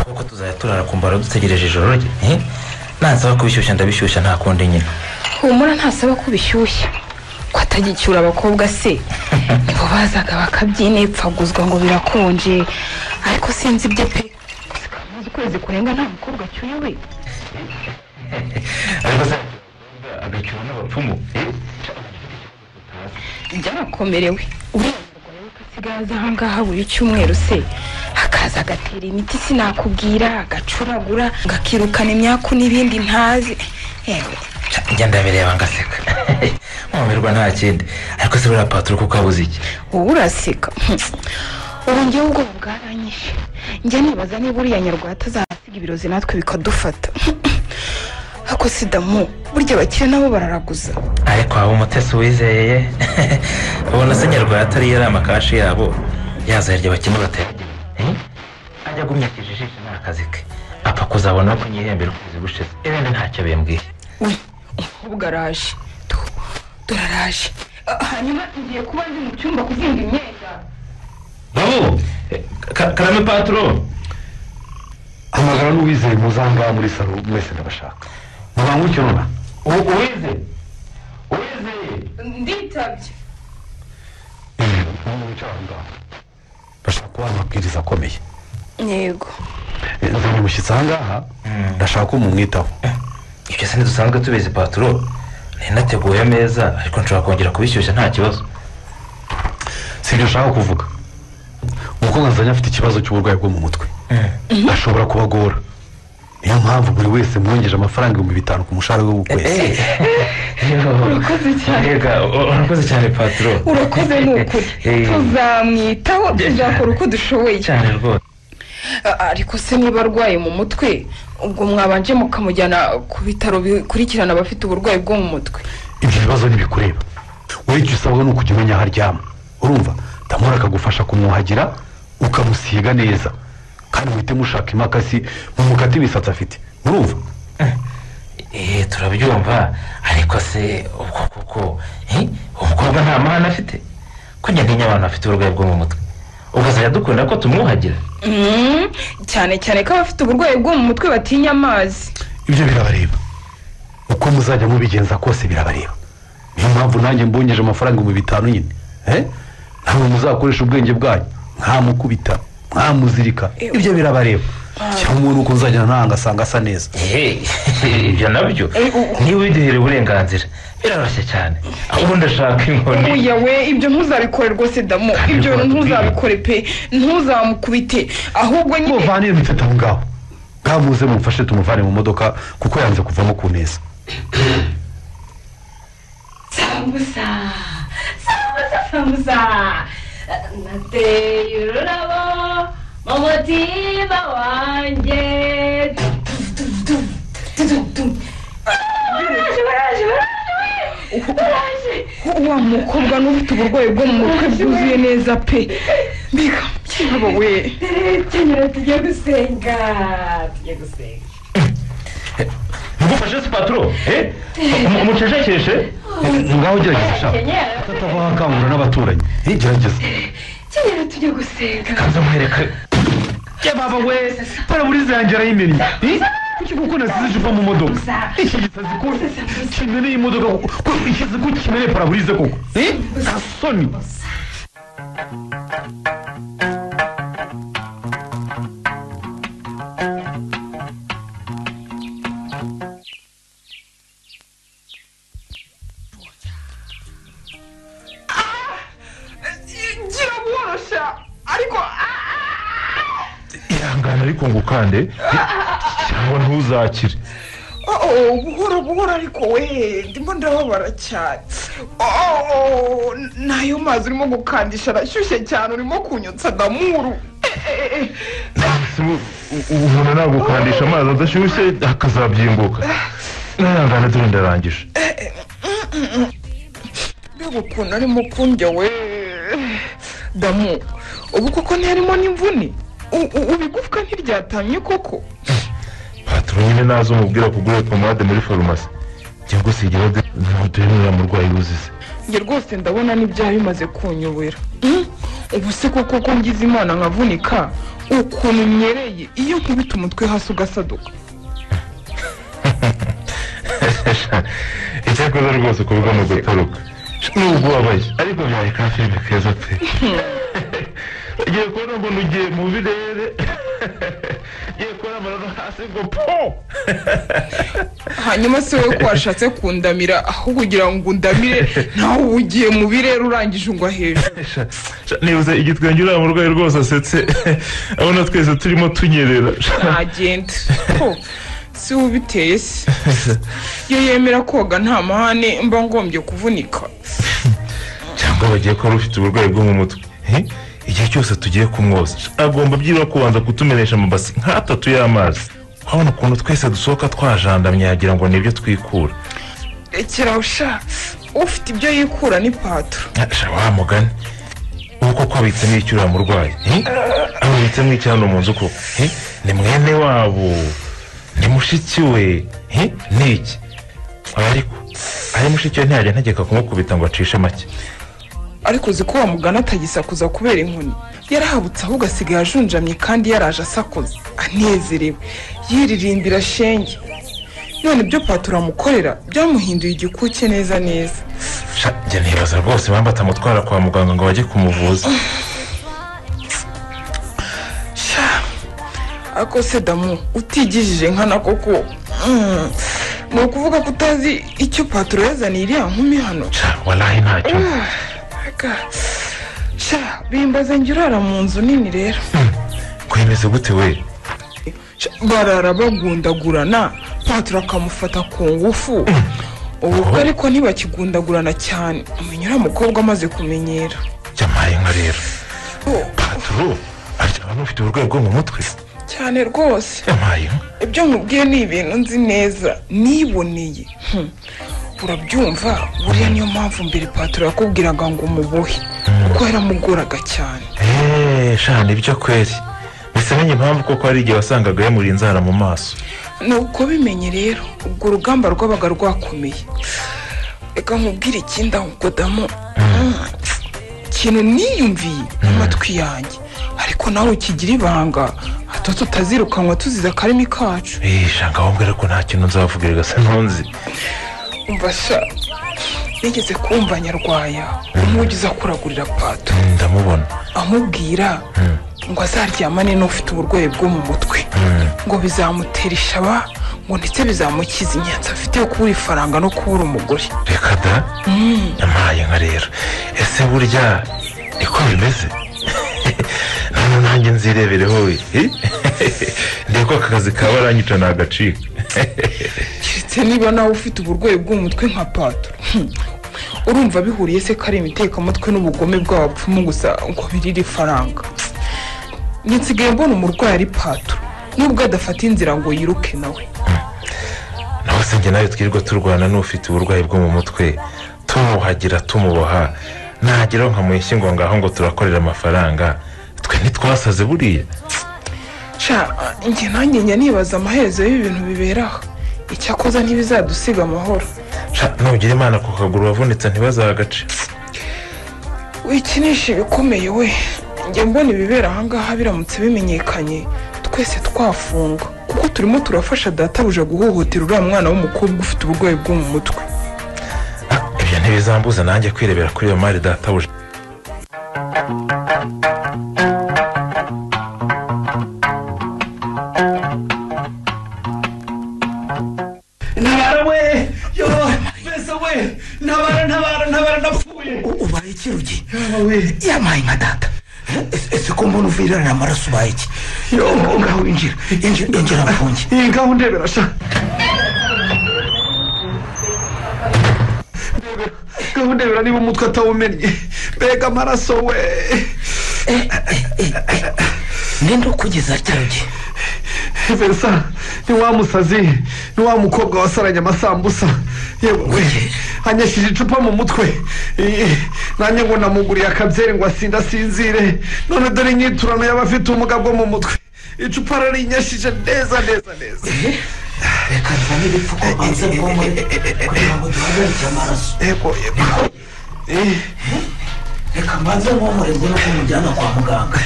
kuko tuzajya turara ku mbaro dutegereje ijoro rye eh? nansaba kubishyushya ndabishyushya nta kundi nyine humura ntasaba ko bishyushya ko atagicyura abakobwa se nibo bazaga bakabyinepfaguzwa ngo birakonje ariko sinzi ibyo pe kamaze ukwezi kurenga nta mukobwa acyuye we ariko se agacyura n'abapfumu byarakomerewe uburenganzira rero ko asigaye aha ngaha buri cyumweru se akaza agatera imiti sinakubwira agacuragura agakirukana imyaku n'ibindi ntazi yewe njya ndabireba ngaseka nkumirwa nta kindi ariko se buriya paturo kuko abuze iki wowe uraseka ubu njyewe ubwoba bwaranyishe njya nibaza niba uriya nyarwanda azahasiga ibirozi natwe bikadufata ako sidamu burya abakire nabo bararaguza ariko waba umutesi wizeye ubona se nyarwanda ariyo ari amakashi yabo yazahirya abakene bateragiye ajya agumya akijijisha ni akazi ke apfa kuzabona ko nyihembera ukwezi gushize ibindi ntacyo bimbwiye umukobwa araje Tu- turaraje Ah, hanyuma ngiye kuba ndi mu cyumba kuzinga imyenda babo ka- karame paturo hamagara n'uwizeye muzangaha muri salo mwese ndabashaka mubangukirura uwize nditabye bashaka kubaha amabwiriza akomeye yego nzanye umushyitsi aha ngaha ndashaka ko mumwitaho ibyo se ntidusanzwe tubizi paturo ninateguye ameza ariko nshobora kongera kubishyushya nta kibazo si ibyo ushaka kuvuga umukobwa nzanye afite ikibazo cy'uburwayi bwo mu mutwe ashobora kubagora niyo mpamvu buri wese mwongeje amafaranga ibihumbi bitanu ku mushahara we w'ukwezi urakoze cyane. urakoze cyane paturo urakoze ni ukuri Eh. tuzamwitaho tuzakora uko dushoboye cyane rwose Ah, ariko se niba arwaye mu mutwe ubwo mwabanje mukamujyana ku bitaro bikurikirana abafite uburwayi bwo mu mutwe ibyo bibazo ntibikureba wowe icyo usabwa ni ukujya umenya aho aryama urumva tamora akagufasha kumwuhagira ukamusiga neza kandi muhite mushaka imakasi mumukate imisatsi afite murumva eh turabyumva ariko se ubwo kuko eh, umukobwa nta mahane afite ko nyaganya abantu bafite uburwayi bwo mu mutwe ubwo zajya dukunda ko tumwuhagira Mm, cyane cyane ko abafite uburwayi bwo mu mutwe batinya amazi ibyo birabareba uko muzajya mubigenza kose birabareba niyo mpamvu nanjye mbongeje amafaranga ibihumbi bitanu nyine eh? ntabwo muzakoresha ubwenge bwanyu mwamukubita mwamuzirika ibyo birabareba cyangwa umuntu uko nzajya ntahanga asanga asa neza ibyo nabyo niba ubiduhere uburenganzira biroroshye cyane ahubwo ndashaka inkoni uya we ibyo ntuzabikore rwose damu ibyo bintu ntuzabikore pe ntuzamukubite ahubwo nyine muvanire mufite aho ngaho bwamuze mumfashe tumuvane mu modoka kuko yanze kuvamo ku neza Sambusa, sambusa, sambusa. Nateye ururabo mu mutima wanjye. Baraje, baraje, baraje, baraje. wa mukobwa n'ufite uburwayi bwo mu mutwe bwuzuye neza pe mbega byabo we Kenyera tugiye gusenga, tugiye gusenga. ntugufashe sipaturo umucecekeshe ngaho gerageza shaka atava wakangura n'abaturanyi Eh, gerageza Kenyera tugiye gusenga. kaza muhereka ye baba we para muri zanjye arayimennye kuki kuko nasize icupa mu modoka iki gisazi ko kimeneye imodoka kuko ikizi ko kimeneye paraburize koko eh kasoni gira bworosha ariko ah, ihangane ariko ngo ukande cyangwa ntuzakire oh, oh, buhoro buhoro ariko we ndimo ndababara cyane Oh, oh, nayo mazi urimo gukandisha arashyushye cyane urimo kunyotsa damuru Eh, eh, eh. umuntu nagukandisha amazi adashyushye akazabyimbuka n'ihangane dore ndarangije mbega ukuntu arimo kundya we damu ubu koko ntarimo n'imvune U- u- ubu igufwa ntiryatamye koko patoro nyine nazo umubwira kugura pomade muri farumasi cyangwa se igihe ntuduhenurira murwayi wuzize njye rwose ndabona n'ibyaha bimaze kunyobera Mm? ubu se koko ko ngize imana nkavunika ukuntu nyereye iyo nkubita umutwe hasi ugasaduka icyakoze rwose kuvuga ni ugutoroka nubwo ubabaye ariko byari ka filime keza pe ugiye kubona ngo nugiye mu birere ugiye kubona amaraso hasi ngo po hanyuma se wowe ko washatse kundamira aho kugira ngo undamire nawe uba ugiye mu birere urangije ungwa hejuru nibuze igitwenge uriya murwayi rwose asetse abona twese turimo tunyerera ntagende Ho, si we ubiteye se iyo yemera koga nta mahane mba ngombye kuvunika cyangwa bagiye kuba rufite uburwayi bwo mu mutwe Eh? igihe cyose tugiye kumwoza agomba byibura kubanza kutumenesha amabasi nk'atatu y'amazi urabona ukuntu twese dusohoka twajandamye yagira ngo nibyo twikura rekera usha ufite ibyo yikura ni patoro Sha wa mugani ubu koko abitsemo icyo uriya murwayi eh? aho abitsemo icyano mu nzu koko eh? ni mwene wabo ni mushiki we eh? ni iki ariko ari mushiki we ntiyajya ntegeka kumukubita ngo acishe make ariko uzi ko wamugana atagisakuza kubera inkoni yarahabutse ahubwo asigaye ajunjamye kandi yaraje asakuza anezerewe yiririndira shenge none ibyo patoro amukorera byamuhinduye igikuke neza neza Sha, njye nibaza rwose impamvu atamutwara kwa muganga ngo bajye kumuvuza ariko se damu utigijije nkana koko mm, ni ukuvuga ko utazi icyo patoro yazaniye iriya nkumi hano walahi ntacyo Ah, ga. sha bimbaze njye urara mu nzu nini rero kwemeze gute we Sha, barara bagundagurana patoro akamufata ku ngufu ubu ko ariko ntibakigundagurana cyane umenya uriya mukobwa amaze kumenyera byamaye nka rero patoro aryama n'ufite uburwayi bwo mu mutwe cyane rwose ibyo nkubwiye ni ibintu nzi neza niboneye Hmm. urabyumva buriya niyo mpamvu mbere patoro yakubwiraga ngo umubohe kuko yaramugoraga cyane eee sha nibyo kweri mbese menye impamvu koko hari igihe wasangaga yamuri inzara mu maso ni uko bimenye rero ubwo urugamba rwabaga rwakomeye reka nkubwire ikindi ahubwo damu Mm. ikintu niyumviye n'amatwi yanjye ariko nawe ukigira ibanga hato tutazirukanwa tuzize akarimi kacu eee sha ngawumbwira ko nta kintu nzavuga rega se ntunzi umva sha nigeze kumva nyarwaya umugize akuragurira pato ndamubona amubwira ngo azaryamane n'ufite uburwayi bwo mu mutwe ngo bizamutera ishaba ngo ndetse bizamukiza inyanza afite yo kubura ifaranga no kubura umugore reka da Mm. yamaye nka rero ese burya niko bimeze none nanjye nzirebereho we Eh? ndeko aka kazi kaba aranyica ni agaciro keretse niba nawe ufite uburwayi bwo mu mutwe nka pato Hmm. urumva bihuriye se ko ari imitekamutwe n'ubugome bw'abapfumu gusa ngo birire ifaranga nsigaye mbona umurwayi ari pato nubwo adafata inzira ngo yiruke nawe naho se njye nawe twirirwa turwana n'ufite uburwayi bwo mu mutwe tumuhagira tumuboha nageraho nkamuyeshya ngo ngaho ngo turakorera amafaranga twe ntitwasaze buriya sha njye nanjye njya nibaza amaherezo y'ibintu bibera aha icyakoza ntibizadusiga amahoro Sha, nugira imana ku kaguru wavunitse ntibazagace wikinisha ibikomeye we njye mbona ibibera ahangaha biramutse bimenyekanye twese twafungwa kuko kuko turimo turafasha databuja guhohotera uriya mwana w'umukobwa ufite uburwayi bwo mu mutwe ibyo ntibizambuza nanjye kwirebera kuri iyo mari databuja ntabara we yo mbese we ntabara ntabara ntabara ndapfuye ubaye iki rugi yamaye nka data Ese- ese ko mbona uvirana amaraso ubaye iki ngaho winjira injira injira mfunge iyi ngaho ndebera sha Ndebera, ngaho ndebera niba umutwe atawumennye mbega amaraso we ninde ukugeza cyarugi verisa ni wa musazi ni wa mukobwa wasaranye amasambusa yewe we anyashije icupa mu mutwe Eh, nanjye ngo namuguriye akabyeri ngo asinde asinzire none dore inyiturano y'abafite ubumuga bwo mu mutwe icupa ararinyashije neza neza neza reka nzane ibipfuko banze bwomwe kugira ngo duhagarike amaraso yego yego reka mbanze nkomore mbone uko mujyana kwa muganga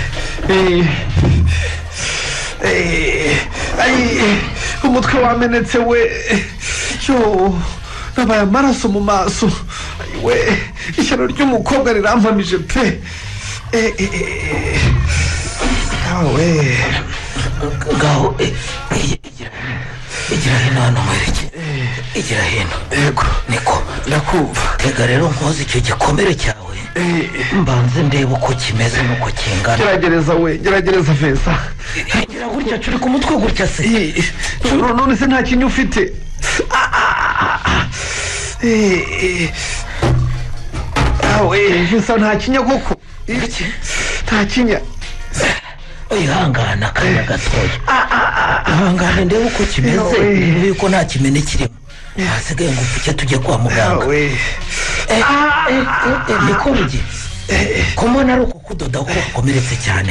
Eh, ay, umutwe wamenetse we yo nabaye amaraso mu maso Ay, we ishyano ry'umukobwa rirampamije pe Eh, eh, eh. awe ngaho eh, eh, igira- igira hino hano mwerekere igira hino yego niko ndakumva tega rero nkoze icyo gikomere cyawe mbanze ndebe uko kimeze n'uko kingana gerageza we gerageza vesa gira gutya turi ku mutwe gutya se none se nta kintu ufite Ah, ah, ah. Eh, eh. awe vesa nta kinya koko Eh, nta kinya wihangana akanya gatoya ihangane ndebe uko kimeze Ewe. ndebe yuko nta kimene kirimo hasigaye ngo upfuke tujye kwa muganga Eh, eh, eh, eh, niko rugi ko mbona ari uko kudoda ko wakomeretse cyane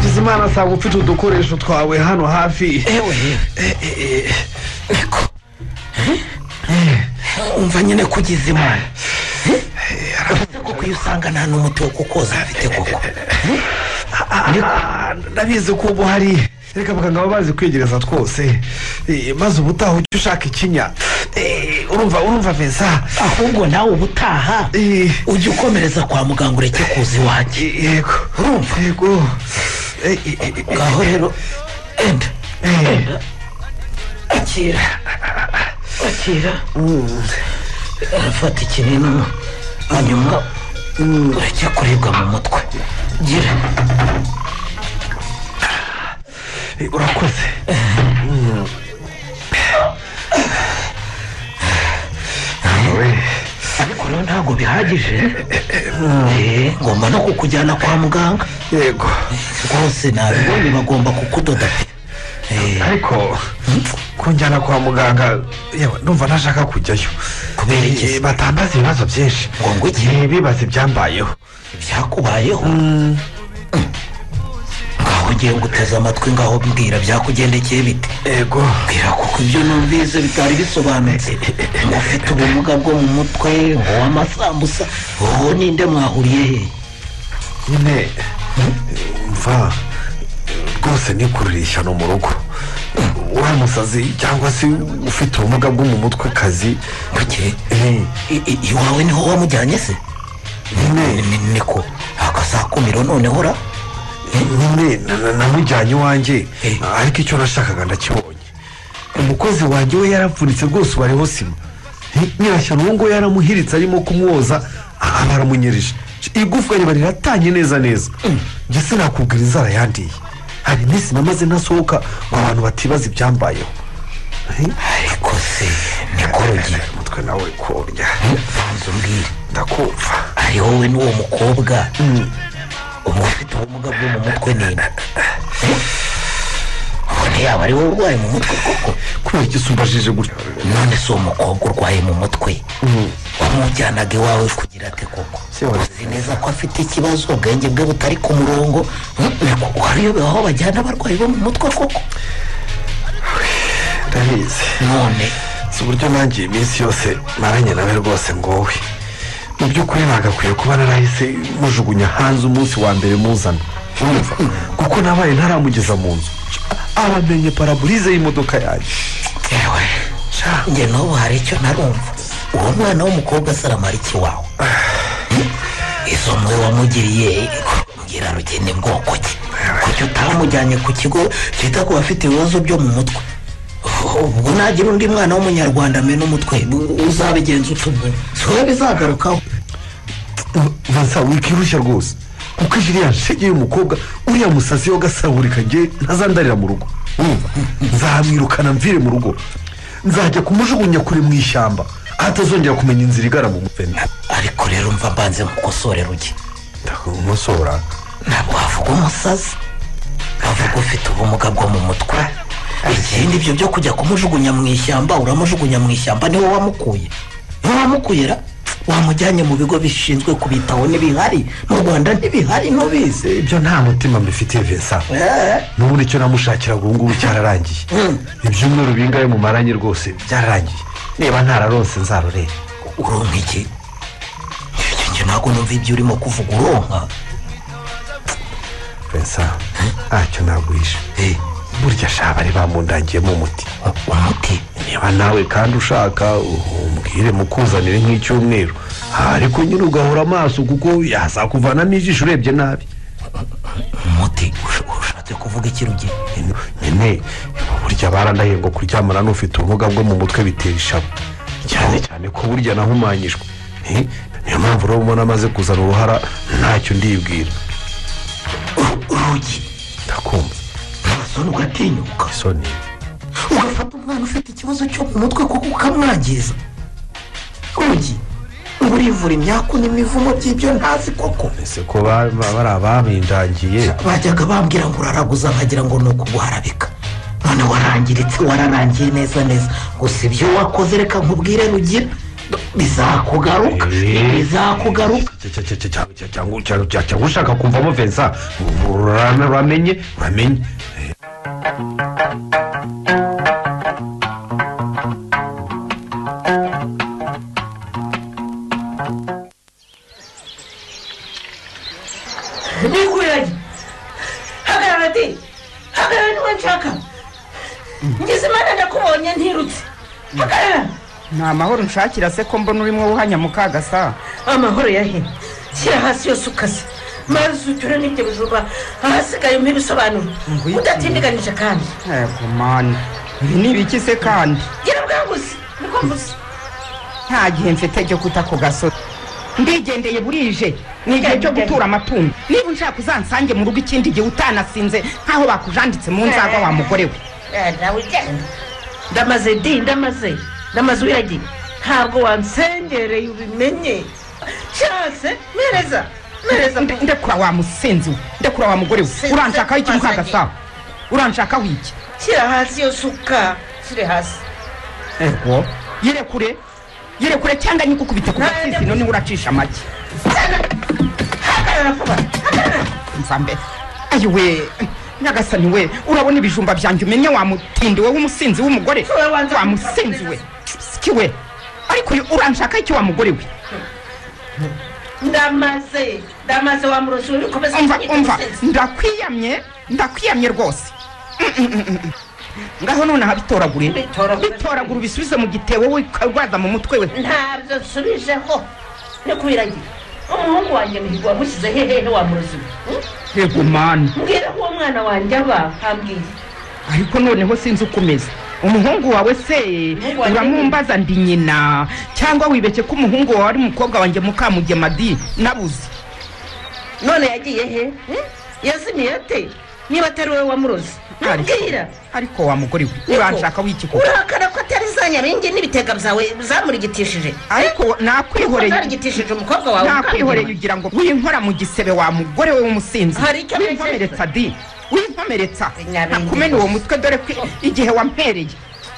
bizimana asanga ufite udukoresho twawe hano hafi ewe umva nyine ko ugize imana Eh? uretse ko iyo usanga nta n'umuti wo kukoza afite koko Eh? ndabizi ko ubu hari reka abaganga baba bazi kwegereza twose Eh, maze ubutaha ujye ushaka ikinya Eh, urumva urumva vesa ahubwo nawe ubutaha ujye ukomereza kwa muganga ureke kuza iwanjye yego urumva yego ngaho rero enda enda akira akira arafata ikinini hanyuma ureke kuribwa mu mutwe gira Eh, urakoze Mm. ariko rero ntabwo bihagije Eh, ngomba no kukujyana kwa muganga yego rwose nabibonye bagomba kukudoda pe ariko kunjyana kwa muganga yewe numva ntashaka kujyayo kubera iki batambaza ibibazo byinshi ngo ngo iki bibaza ibyambayeho ibyakubayeho ngaho ugiye ngo uteze amatwi ngaho mbwira byakugendekeye bite yego mbwira kuko ibyo numvise bitari bisobanutse ngo ufite ubumuga bwo mu mutwe ngo w'amasambusa uwo ninde mwahuriye he nyine mva rwose nikururiye ishyano mu rugo uriya musazi cyangwa se ufite ubumuga bwo mu mutwe kazi iwawe niho wamujyanye se niko akasakumiro noneho ra nyine na- na- namujyanye iwanjye ariko icyo nashakaga ndakibonye umukozi wanjye we yaravunitse rwose ubu ariho sima Hi, nyirashyano uwo nguwo yaramuhiritse arimo kumwoza aha baramunyerije igufwa riba riratanye neza neza njye sinakubwira inzara yandiye hari iminsi namaze ntasohoka ngo abantu batibaza ibyambayeho ariko se nikorogi umutwe nawe kurya nzu mbwire ndakumva ari wowe n'uwo mukobwa uba ufite ubumuga bwo mu mutwe ninde Eh? ubone yaba ari wowe urwaye mu mutwe koko kubera iki sumbajije gutya none si uwo mukobwa urwaye mu mutwe wamujyanaga iwawe kugira ate koko uzi neza ko afite ikibazo ubwenge bwe butari ku murongo niko wariyobewe aho bajyana abarwayi bo mu mutwe koko ndabizi none si uburyo nanjye iminsi yose maranye nawe rwose ngowe mu by'ukuri nagakwiye kuba narahise mujugunya hanze umunsi wa mbere muzana urumva kuko nabaye ntaramugeza mu nzu aramenye paraburize y'imodoka yanjye yewe njye n'ubu hari icyo ntarumva uwo mwana w'umukobwa asaramara iki wawe izo mwe wamugiriye kugira rugende bwoko ki kuki utamujyanye ku kigo cyita ku bafite ibibazo byo mu mutwe ubwo nagira undi mwana w'umunyarwanda amena umutwe uzabigenza utugu si wowe bizagarukaho vansa wikirushya rwose kuko ijiriya shege y'umukobwa uriya musatsi we agasaburikage ntazandarira mu rugo urumva nzahamwirukana mvire mu rugo nzajya kumujugunya kure mu ishyamba atazongera kumenya inzira igana mu mutwe ariko rero mva mbanze mukosore ruge umusora ntabwo havuga umusazi havuga ufite ubumuga bwo mu mutwe ikindi ibyo byo kujya kumujugunya mu ishyamba uramujugunya mu ishyamba niwe wamukuye niwe wamukuye ra wamujyanye mu bigo bishinzwe kubitaho ntibihari mu rwanda ntibihari ntubizi ibyo nta mutima mbifitiye vesa n'ubundi icyo namushakiraga ubu ngubu cyararangiye ibyumweru bingahe mumaranye rwose byararangiye niba ntararose nzarorere uronka iki Njye- njye ntabwo numva ibyo urimo kuvuga uronka vesa ntacyo nagwisha burya shaba bari bamundangiyemo umuti umuti niba nawe kandi ushaka umbwire mukuzanire nk'icyumweru ariko nyine ugahora amaso kuko yazakuvanamo ijisho urebye nabi umuti ushatse kuvuga iki ruge nyine burya barandahiye ngo kuryamana n'ufite ubumuga bwo mu mutwe bitera ishavu cyane cyane ko burya nahumanyijwe Eh, niyo mpamvu rero ubona amaze kuzana uruhara ntacyo ndibwira urugi ndakumva ntasoni ugatinyuka isoni ugafata umwana ufite ikibazo cyo mu mutwe kuko ukamwangiza rugi ngo urivura imyaku n'imivumo by'ibyo ntazi koko ese ko ba- ba- bari abampindangiye bajyaga bambwira ngo uraraguza nkagira ngo ni ukuguharabika none warangiritse wararangiye neza neza gusa ibyo wakoze reka nkubwire rugira bizakugaruka bizakugaruka cyangwa cyangwa- cyangwa ushaka kumvamo vensa urame- uramenye uramenye ndikurage hagarara di hagarara niwe nshaka ngize imana ndakubonye ntirutse hagarara ni amahoro nshakira se ko mbona urimo wuhanya mu kagasa amahoro yahe shyira hasi yose ukase maze ucyure n'ibyo bijumba ahasigaye umpe ibisobanuro udatindiganyije kandi yego mani ibi ni ibiki se kandi gira bwanguze niko mvuze nta gihe mfite cyo kuta ku gasozi ndigendeye burije ni igihe cyo gutura amatungo niba unshaka uzansange mu rugo ikindi gihe utanasinze nk'aho bakujanditse mu nzagwa wa mugore we Eh, nawe genda ndamaze di ndamaze ndamaze uyagira ntabwo wansengereye ubimenye cyase mereza mereza Nde- ndekura wa musinzi we ndekura wa mugore we uranshakaho iki mu kagasaho uranshakaho iki shyira hasi yo suka shyire hasi ego yirekure yirekure cyangwa nyigukubite ku gatsisi none uracisha make mva mbere ayi we nyagasani we urabona ibijumba byanjye umenye wa mutindi we w'umusinzi w'umugore wa musinzi we siki we ariko uyu uranshaka icyo wa mugore we ndamaze ndamaze wa murozi uri komeza umva umva ndakwiyamye ndakwiyamye rwose Mm, mm, mm, mm. ngaho none aha bitoragure bitoragure ubisubize mu gitebo we ukarwaza mu mutwe we ntabyo nsubijeho ndikubiragira umuhungu wanjye muhigo wamushyize hehehe wa murozi we hmm? yego mani mbwira ko uwo mwana wanjye aba hambwiye ariko noneho sinzi uko umeze umuhungu wawe se wanjye uramumbaza ndi nyina cyangwa wibeshye ko umuhungu wawe ari umukobwa wanjye mukamugema di nabuze none yagiye he Hmm? yazimiye ate niba atari wowe wamurozi mbwira ariko wa mugore we uranshaka w'iki koko urakara ko atari za nyaringi n'ibitega byawe zamurigitishije ariko nakwihoreye zamurigitishije umukobwa wawe nakwihoreye ugira ngo winkora mu gisebe wa mugore we w'umusinzi Hari icyo mpejeje. winkomeretsa di winkomeretsa nakumena uwo mutwe dore ko igihe wampereye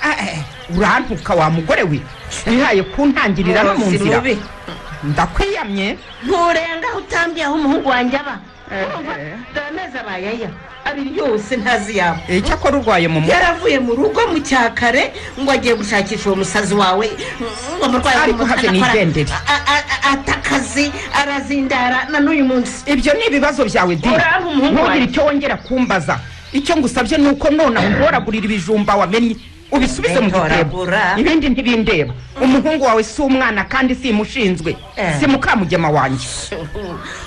Ah, eh, urantuka wa mugore we wihaye kuntangirira no mu Murozi nzira mubi. ndakwiyamye nturenga utambiye aho umuhungu wanjye aba urumva dore amezi abayaya abiri yose ntazi yabo icyakora urwaye mu mutwe yaravuye mu rugo mu cyakare ngo agiye gushakisha uwo musazi wawe ngo umurwayi Ariko hafi ni igendere. atakazi arazindara na n'uyu munsi ibyo ni ibibazo byawe dini Uraho umuhungu ntugire wanjye. icyo wongera kumbaza icyo ngusabye ni uko nonaha untoragurira ibijumba wamenye ubisubize mu gitebo Ntoragura. ibindi ntibindeba umuhungu wawe si umwana kandi si mushinzwe Eh. si mukamugema wanjye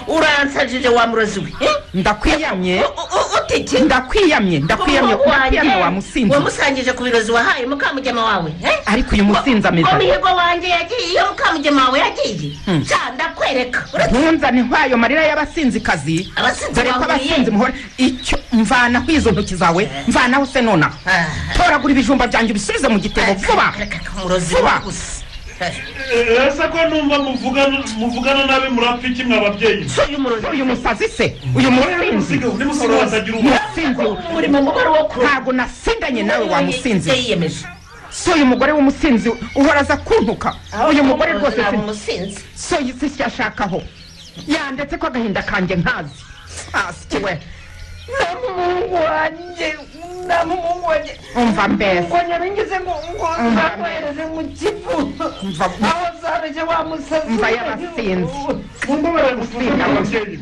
uransajije wa murozi we eh? ndakwiyamye utiki ndakwiyamye ndakwiyamye Umuhungu ndakwiyamye wanjye, wa musinzi wamusangije ku birozi wahaye mukamugema wawe eh? ariko uyu musinzi ameze ate? umuhigo wanjye yagiye iyo mukamugema wawe yagiye Hmm. sha ndakwereka ntunzane nk'ayo marira y'abasinzikazi Abasinzi dore ko bahuriye. abasinzi muhora icyo mvanaho izo ntoki zawe mvanaho se nonaha toragura ibijumba byanjye ubisubize mu gitebo vuba vuba ese ko numva muvugana muvugana nabi murapfa iki mwa babyeyi uyu musazi se uyu musinzi musinzi uri mu mugore wo kurora ntabwo nasindanye nawe wa musinzi Yari yiyemeje. si uyu mugore w'umusinzi uhora aza kuntuka uyu mugore rwose si- umusinzi so si icyo ashakaho yandetse ko agahinda kanjye nkazi hasi we n'umuhungu wanjye n'umuhungu wanjye umva mbese ngo nyaringize ngo ngo Mm. nzakohereze mu kivu Umva. aho nzabije wa musazi mva y'abasinzi Umusinzi.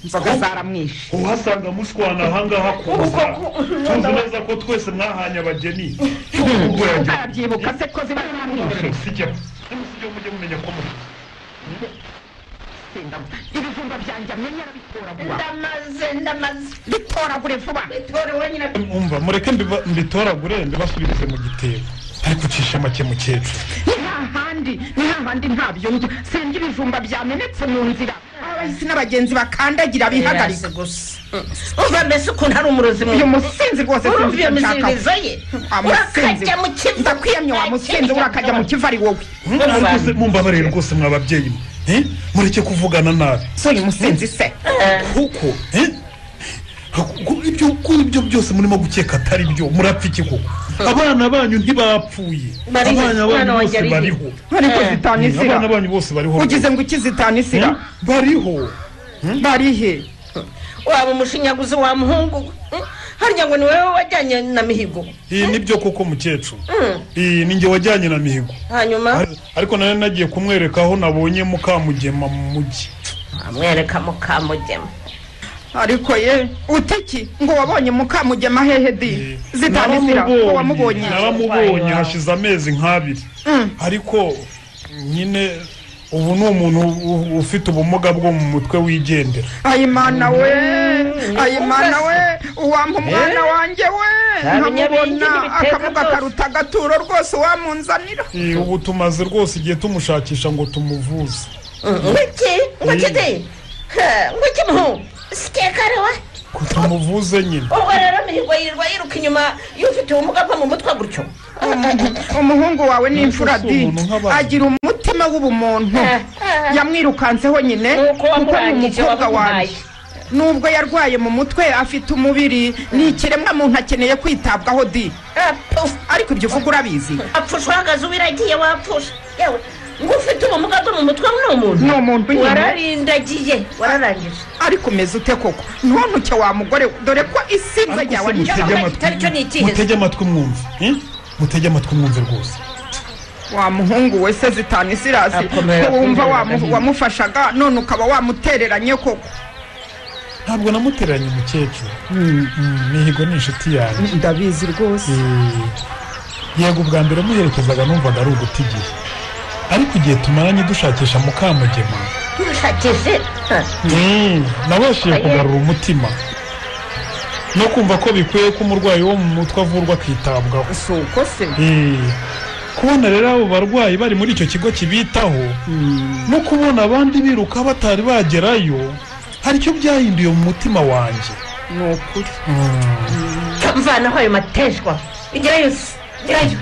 inzoga zaramwishe uhasanga mushwana ahangaha ku nzira tuzi neza ko twese mwahanye abageni arabyibuka se ko ziba zaramwishe sijya sijya mujye mumenya ko mu- ibijumba byanjye amenye arabitoragura ndamaze ndamaze bitoragure vuba bitore wenyine umva mureke mbiba- mbitoragure mbibasubirize mu gitebo ariko ucisha make mukecuru ni hahandi ni hahandi ntabyo njya senda ibijumba byamenetse mu nzira abahisi n'abagenzi bakandagira bihagarika uva mbese ukuntu ari umurozi mubi. uyu musinzi rwose Urumva iyo sinzi icyo nshaka. miziririzo ye Wa musinzi urakajya mu kivu ndakwiyamye wa musinzi urakajya mu kivu ari wowe Ariko se mumbabarire rwose mwa babyeyi mwe eh? mureke kuvugana nabi si uyu musinzi se kuko eh? Kuko ibyo kuko ibyo byose murimo gukeka atari byo murapfa iki koko abana banyu ntibapfuye Bariho, abana umwana banyu wanjye ariho. bose bariho Ariko Eh. zitanisira. abana banyu bose bariho ugize ngo ikizitanisira bariho barihe waba umushinyaguzi wa muhungu we. Mm. harya ngo ni wowe wajyanye na mihigo iyi nibyo koko mukecuru Mm. iyi ni njye wajyanye na mihigo hanyuma Ari- ariko nari nagiye kumwereka aho nabonye mukamugema mu mujyi amwereka mukamugema ariko ye utiki ngo wabonye mukamugema hehe di zitanisira ngo wamubonye naramubonye hashize amezi nk'abiri ariko nyine ubu ni umuntu u- u- ufite ubumuga bwo mu mutwe wigendera ayimana we ayimana we uwampa umwana Eh? wanjye we Nta binyabindi nkamubona ntibiteka akavuga rwose. akaruta agaturo rwose wamunzanira Eh, ubu tumaze rwose igihe tumushakisha ngo tumuvuze ngwiki ngwikide ngwiki muhungu sikekarewe ngo tumuvuze nyine ubwo rero mihigo yirirwa yiruka inyuma y'ufite ubumuga bwo mu mutwe gutyo umuhungu wawe ni imfura Mbese di umuntu nk'abandi. agira umutima w'ubumuntu yamwirukanseho nyine Nuko kuko ni wamurangije umukobwa wanjye wamuhaye. nubwo yarwaye mu mutwe afite umubiri ni ikiremwa muntu akeneye kwitabwaho di ariko ibyo uvuga urabizi apfusha uhagaze ubiragiye wapfusha yewe ngo ufite ubumuga bwo mu mutwe ni umuntu ni umuntu nyine. wararindagiye wararangije ariko umeze ute koko ntuntuke wa mugore we, dore ko isinze Ariko ryawe se mutege amatwi mutege amatwi mwumve eh? mutege amatwi mwumve rwose wa muhungu we se zitanu isirasi Akomera, ko wumva akomera, wamu- akomera. wamufashaga none ukaba wamutereranye koko ntabwo namutereranye umukecuru mihigo ni inshuti yanjye ndabizi rwose yego ubwa mbere muherekezaga numvaga ari uguta igihe ariko igihe tumaranye dushakisha mukamugema dushakishe Mm, nabashije Aye. kugarura umutima no kumva ko bikwiye ko umurwayi wo mu mutwe avurwa akitabwaho si uko se kubona rero abo barwayi bari muri icyo kigo kibitaho no kubona abandi biruka batari bagerayo hari icyo byahinduye mu mutima wanjye ni ukuri cyo mvanaho ayo mateshwa igerayo se igerayo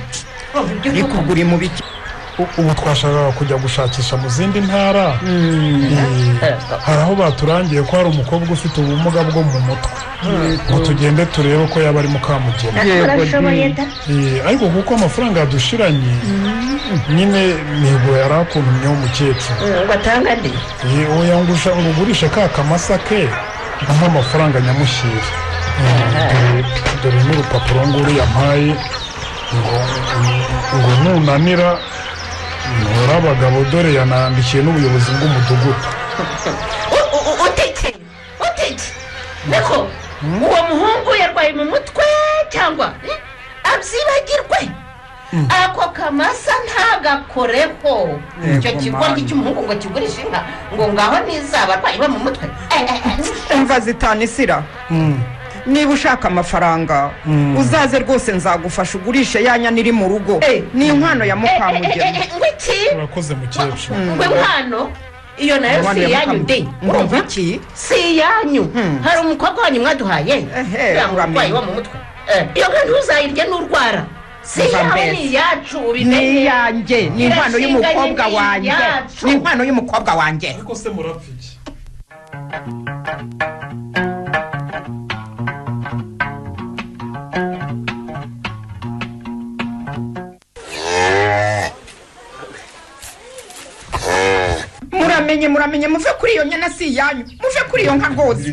Urumva ibyo uvuga? kugura mu biki ubu twashakaga kujya gushakisha mu zindi ntara Eh, hari aho baturangiye ko hari umukobwa ufite ubumuga bwo mu mutwe Mm. ngo tugende turebe ko yaba ari mukamugeni Yego, Urabishoboye di. da? ariko kuko amafaranga yadushiranye nyine mihigo yari akuntumyeho umukecuru Mm, ngo atange andi Eh, oya ngo usha- ngo ugurishe ka kamasa ke ampa amafaranga nyamushyira dore- dore n'urupapuro nguru yampaye ngo ngo nunanira ntora abagabo dore yanandikiye n'ubuyobozi bw'umudugudu utiki utiki niko uwo muhungu yarwaye mu mutwe cyangwa eh, abyibagirwe ako kamasa ntagakoreho icyo Yego, kigoryi Mana. cy'umuhungu ngo kigurishe inka ngo ngaho nizaba arwaye bo mu mutwe Eh, eh, eh. umva zitanisira niba ushaka amafaranga Mm. uzaze rwose nzagufasha ugurishe yanya niri mu rugo ni inkwano ya Eh, eh, mukamugema eh, ngwiki urakoze mukecuru ngwe nkwano iyo nayo si iyanyu de ngumva iki si iyanyu hari umukobwa wanyu mwaduhaye yanga umurwayi wo mu mutwe Eh, iyo nka ntuzayirye n'urwara si Umva iyawe mbese. ni iyacu ubimenye ni iyanjye ni inkwano y'umukobwa wanjye ni inkwano y'umukobwa wanjye ariko se murapfa iki muramenye muramenye muve kuri iyo nyana si iyanyu muve kuri iyo nka rwose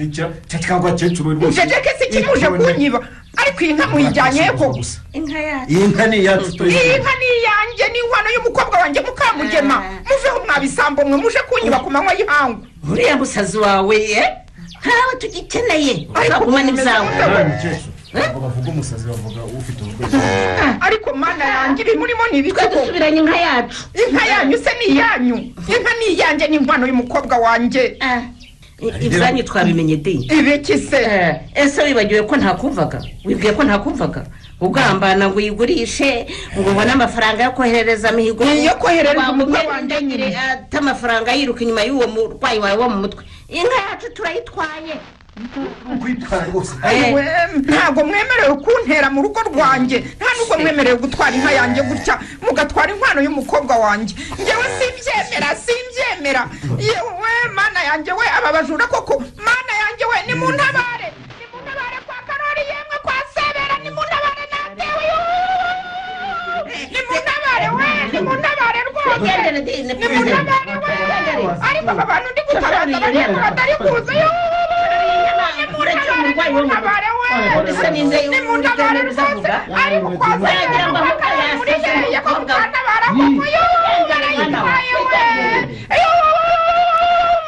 njejeke si kimuje kunyiba ariko iyi nka muyijyanye koko inka yacu iyi nka ni iyacu iyi nka ni iyanjye ni inkwano y'umukobwa wanjye mukamugema muveho mwabisambo mwe muje kunyiba ku manywa y'ihangu uriya musazi wawe eh? ntawe tugikeneye uzagumana ibyawe bavuga umusazi bavuga ufite urwego ariko mana yanjye ibi murimo ni ibiki ko dusubiranye inka yacu inka yanyu se ni iyanyu inka ni iyanjye ni inkwano y'umukobwa wanjye ibyanyu twabimenye de ibiki se ese wibagiwe ko ntakumvaga wibwiye ko ntakumvaga ugambana ngo uyigurishe ngo ubone amafaranga yo koherereza mihigo Ni iyo koherereza umukwe Wagumye wanjye undi nyine. nyine ate amafaranga yiruka inyuma y'uwo murwayi wawe wo mu mutwe inka yacu turayitwaye Ewe, ntabwo mwemerewe kuntera mu rugo rwanjye nta nubwo mwemerewe gutwara inka yanjye gutya mugatwara inkwano y'umukobwa wanjye ngewe simbyemera simbyemera yewe mana yanjye we aba bajura koko mana yanjye we ni mu ntabare ni mu ntabare kwa karori yemwe kwa sebera ni mu ntabare natewe ni mu ntabare we ni mu ntabare rwose ni mu ntabare we ariko aba bantu ndi gutabaza barimo batari kuza yo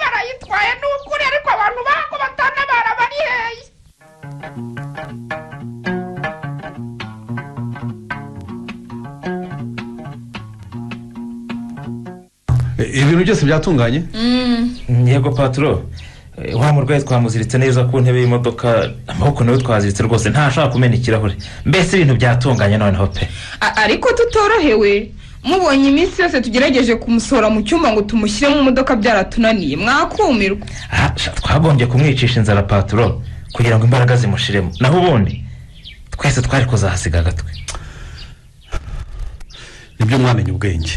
barayitwaye ni ukuri ariko abantu bako batanabara bari hehe ibintu byose byatunganye yego paturo eh, wa murwayi twamuziritse neza ku ntebe y'imodoka amaboko nawe twaziritse rwose ntashaka kumena ikirahure mbese ibintu byatunganye noneho pe A- ariko tutorohewe mubonye iminsi yose tugerageje kumusohora mu cyumba ngo tumushyire mu modoka byaratunaniye mwakumirwa Ah, sha, twagombye kumwicisha inzara paturo kugira ngo imbaraga zimushiremo naho ubundi twese twari kuzahasiga agatwe nibyo mwamenye ubwenge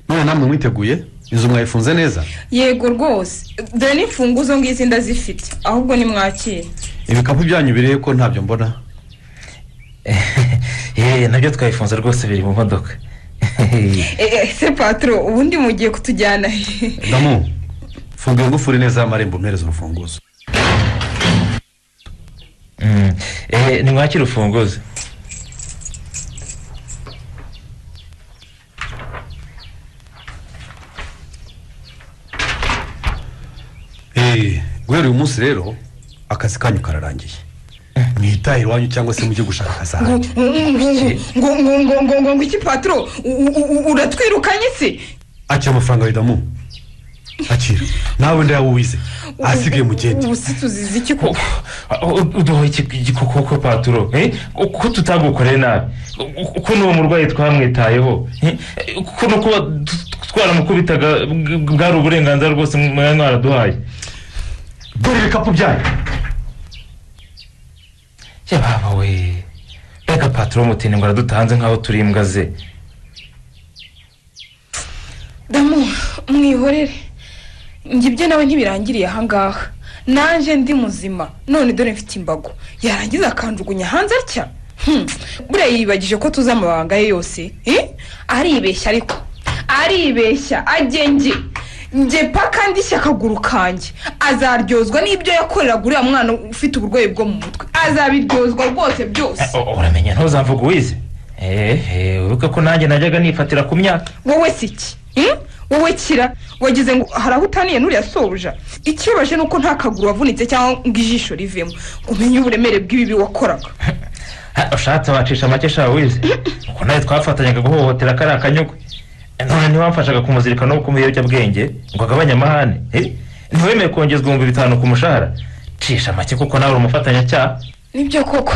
none namwe mwiteguye inzu mwayifunze neza yego rwose dore n'imfunguzo ngizi ndazifite ahubwo nimwakire ibikapu byanyu birihe ko ntabyo mbona yeee nabyo twabifunze rwose biri mu modoka Eh, eh, se patro ubundi mugiye kutujyana he damu funga ingufuri neza y'amarembo mpereza urufunguzo Mm, eh, nimwakire urufunguzo Eh, guhera uyu munsi rero akazi kanyu kararangiye mwitahe iwanyu cyangwa se mujye gushaka akazi ngo ahandi ngo ngo ngo ngo ngo ngo iki patro u- u- u- uratwirukanye se akira amafaranga yawe damu akira nawe ndayawe wize ahasigaye mugende ubu se tuzizi iki koko uduhoye igikoko paturo eh? ko tutagukoreye nabi Ko- ko n'uwo murwayi twamwitayeho eh? ko no kuba t- twaramukubitaga bw- bwari uburenganzira rwose mwari mwaraduhaye dore ibikapu byanyu yababa we reka paturo mutinde ngo aradutanze nk'aho turi imbwa ze damu mwihorere njye ibyo nawe ntibirangiriye ahangaha nanjye ndi muzima none dore mfite imbago yarangiza akanjugunya hanze atya Hmm, buriya yibagije ko tuzi amabanga ye yose eh? aribeshya ariko aribeshya agenge njye paka ndishya akaguru kanjye azaryozwa n'ibyo yakoreraga uriya mwana ufite uburwayi bwo mu mutwe azabiryozwa rwose byose uramenya ntuzamvuga uwize eee wibuke ko nanjye najyaga nifatira ku myaka wowe si iki Hmm? wowe kira wagize ngo hari aho utaniye n'uriya sobuja ikibabaje ni uko nta kaguru wavunitse cyangwa ngo ijisho rivemo ngo umenye uburemere bw'ibibi wakoraga Ha, ushatse wacisha make sha wize uko nawe twafatanyaga guhohotera kariya kanyugwe none ntiwamfashaga kumuzirikana no ku biyobyabwenge ngo agabanye amahane Eh, ntiwemeye kongezwa ibihumbi bitanu ku mushahara cisha make kuko nawe uri umufatanyacyaha nibyo koko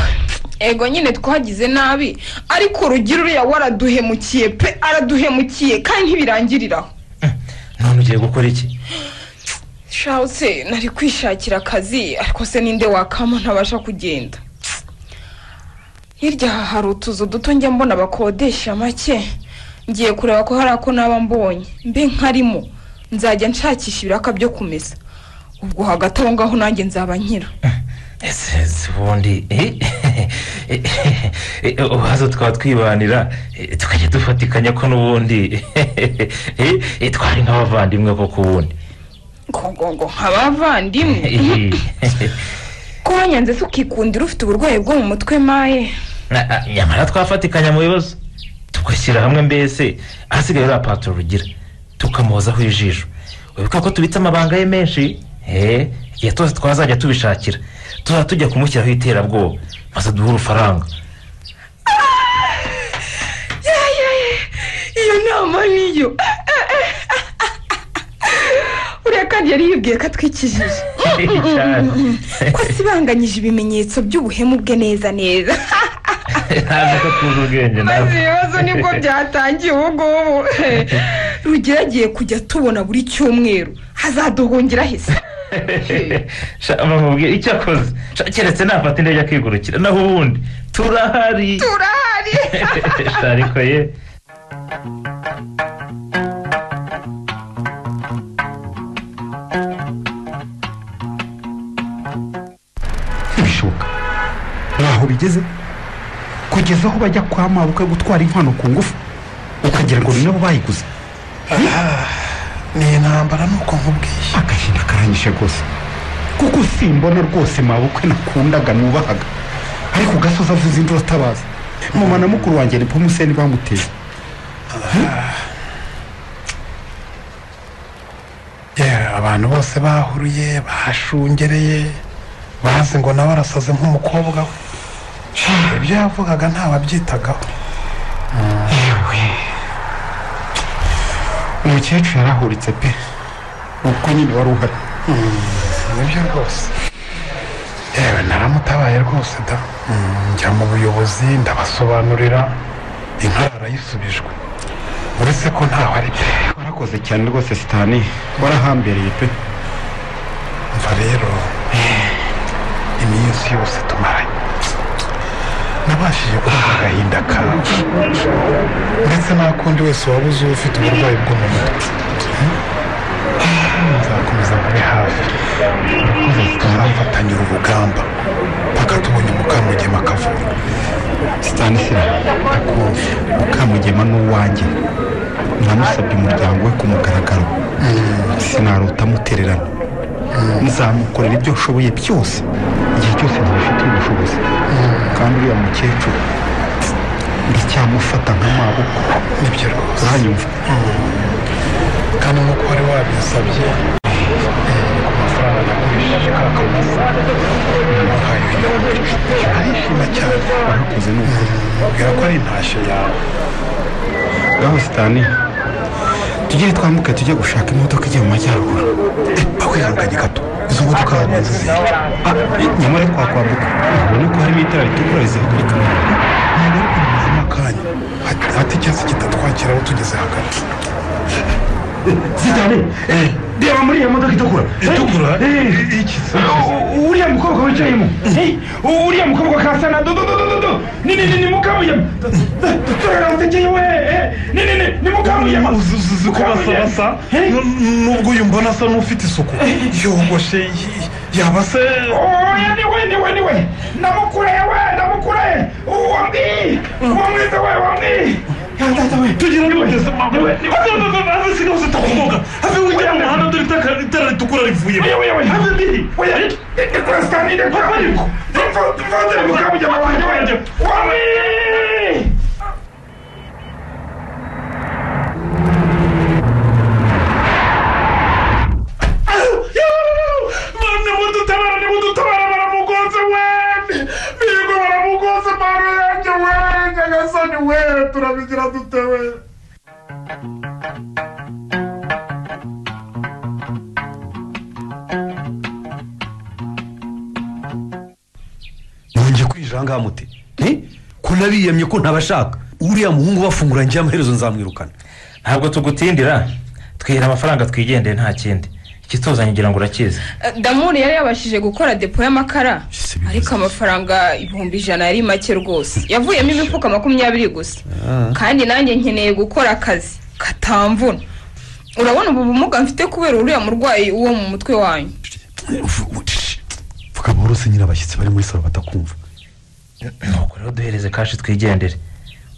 ego nyine twagize nabi ariko urugero uriya waraduhemukiye pe araduhemukiye kandi ntibirangiriraho none ugiye gukora iki shawuse nari kwishakira akazi ariko se ninde wakamo ntabasha kugenda hirya aha hari utuzu duto njya mbona abakodesha make ngiye kureba ko hari ako naba mbonye mbe nkarimo nzajya nshakisha ibiraka byo kumesa ubwo hagati aho ngaho nanjye nzaba nkira ese ese ubundi uhazo twaba twibanira eh, tukajya dufatikanya ko n'ubundi eh, eh, twari nk'abavandimwe koko ubundi ngo nk'abavandimwe ko wanyanze se ukikundira ufite uburwayi bwo mu mutwe maye Na- ah, nyamara twafatikanya mu bibazo tugashyira hamwe mbese ahasigaye uriya patoro rugira tukamuhozaho ijisho wibuka ko tubitse amabanga ye menshi eh, igihe twose twazajya tubishakira tuzajya tujya kumushyiraho iterabwoba maze duhe urufaranga Ya, ya, ya. iyo nama niyo uriya kandi yari yibwiye ko atwikijije Cyane. ko asibanganyije ibimenyetso by'ubuhemu bwe neza neza ntazi ko tuzi ubwenge maze nawe ibibazo nibwo byatangiye ubu ngubu rugira agiye kujya tubona buri cyumweru hazaduhungira heza Sha, bamubwira icyo akoze Sha, keretse nafata indege akigurukira naho ubundi turahari turahari Sha, ariko ye ntibishoboka ntaho bigeze kugeza aho bajya kwa mabuka gutwara inkwano ku ngufu ukagira ngo ni nabo bayiguze ni intambara nuko nkubwiye agahinda karanyishe rwose kuko simbona rwose mabukwe nakundaga nubahaga ariko ugasoza avuze induru atabaza mama na mukuru wanjye ni pomuseni bamuteye Yeah, abantu bose bahuruye bahashungereye bazi ngo nawe arasaze nk'umukobwa we Sha, ibyo yavugaga ntawabyitagaho yewe umukecuru yarahuritse pe ubwo nyine wari uhari nibyo rwose yewe naramutabaye rwose da Mm, njya mu buyobozi ndabasobanurira inka arayisubijwe uretse ko ntaho ari byo warakoze cyane rwose sitani warahambereye pe umva rero iminsi yose tumaranye nabashije kumva agahinda kawe ndetse n'akundi wese waba uzi ufite uburwayi bwo mu mutwe nzakomeza nkube hafi turafatanyura urugamba mpaka tubonye mukamugema akavurwa sitanisira ndakumva mukamugema ni uwanjye namusabye umuryango we ku mugaragaro sinarota amutererana nzamukorera ibyo nshoboye byose igihe cyose ntibifitiye ubushobozi kandi uriya mukecuru ndacyamufata nk'amaboko nibyo rwose uranyumva kandi nk'uko wari wabinsabye eh, ku mafaranga nagurishije ka kamusa namuhaye uyu arishima cyane warakoze n'ukuri mbwira ko ari intashyo yawe ngaho sitani tugere twambuke tujye gushaka imodoka ijya mu majyaruguru akwihanganye gato izo modoka hanyuma zizihira nyamara twakwambuka ubona ko harimo itara ritukura rizihagurika mu kanya hati- hati icyatsi kitatwakira aho tugeze hagati sitani reba muri iyo modoka itukura itukura uriya mukobwa wicayemo uriya mukobwa kasa na dododododo ni ni ni ni mukamuyama turaransekeye we ni ni ni ni mukamuyama uzi ko basabasa nubwo uyu mbona asa n'ufite isuku yogoshe y- yaba se oya niwe niwe niwe ndamukureye we ndamukureye uwambi uwamwiza we wambi tugira n'ubutezi mama ave siga hose takumoga ave ujya mu muhanda dore itaka- itara ritukura rivuyemo ave ndihi Ndikura sitani, ndikura. Mfa- mfadhili, mukabujama wanjye wanjye. Wami! mwana mudutabara nimudutabara baramugonze we bigo baramugonze mano yanjye we nyagasani we turabigira dute we ntunge kwijanga muti ni ko nabiyemye ko ntabashaka uriya muhungu bafunguranye amaherezo nzamwirukana ntabwo tugutindira twihera amafaranga twigendeye nta kindi ikituzanye ngira ngo urakizi damuri yari yabashije gukora depo y'amakara ariko amafaranga ibihumbi ijana yari make rwose yavuyemo imifuka makumyabiri gusa kandi nanjye nkeneye gukora akazi katamvuna urabona ubu bumuga mfite kubera uriya murwayi wo mu mutwe wanyu vuga buhorose nyine abashyitsi bari muri salo batakumva nuko rero duhereze kashi twigendere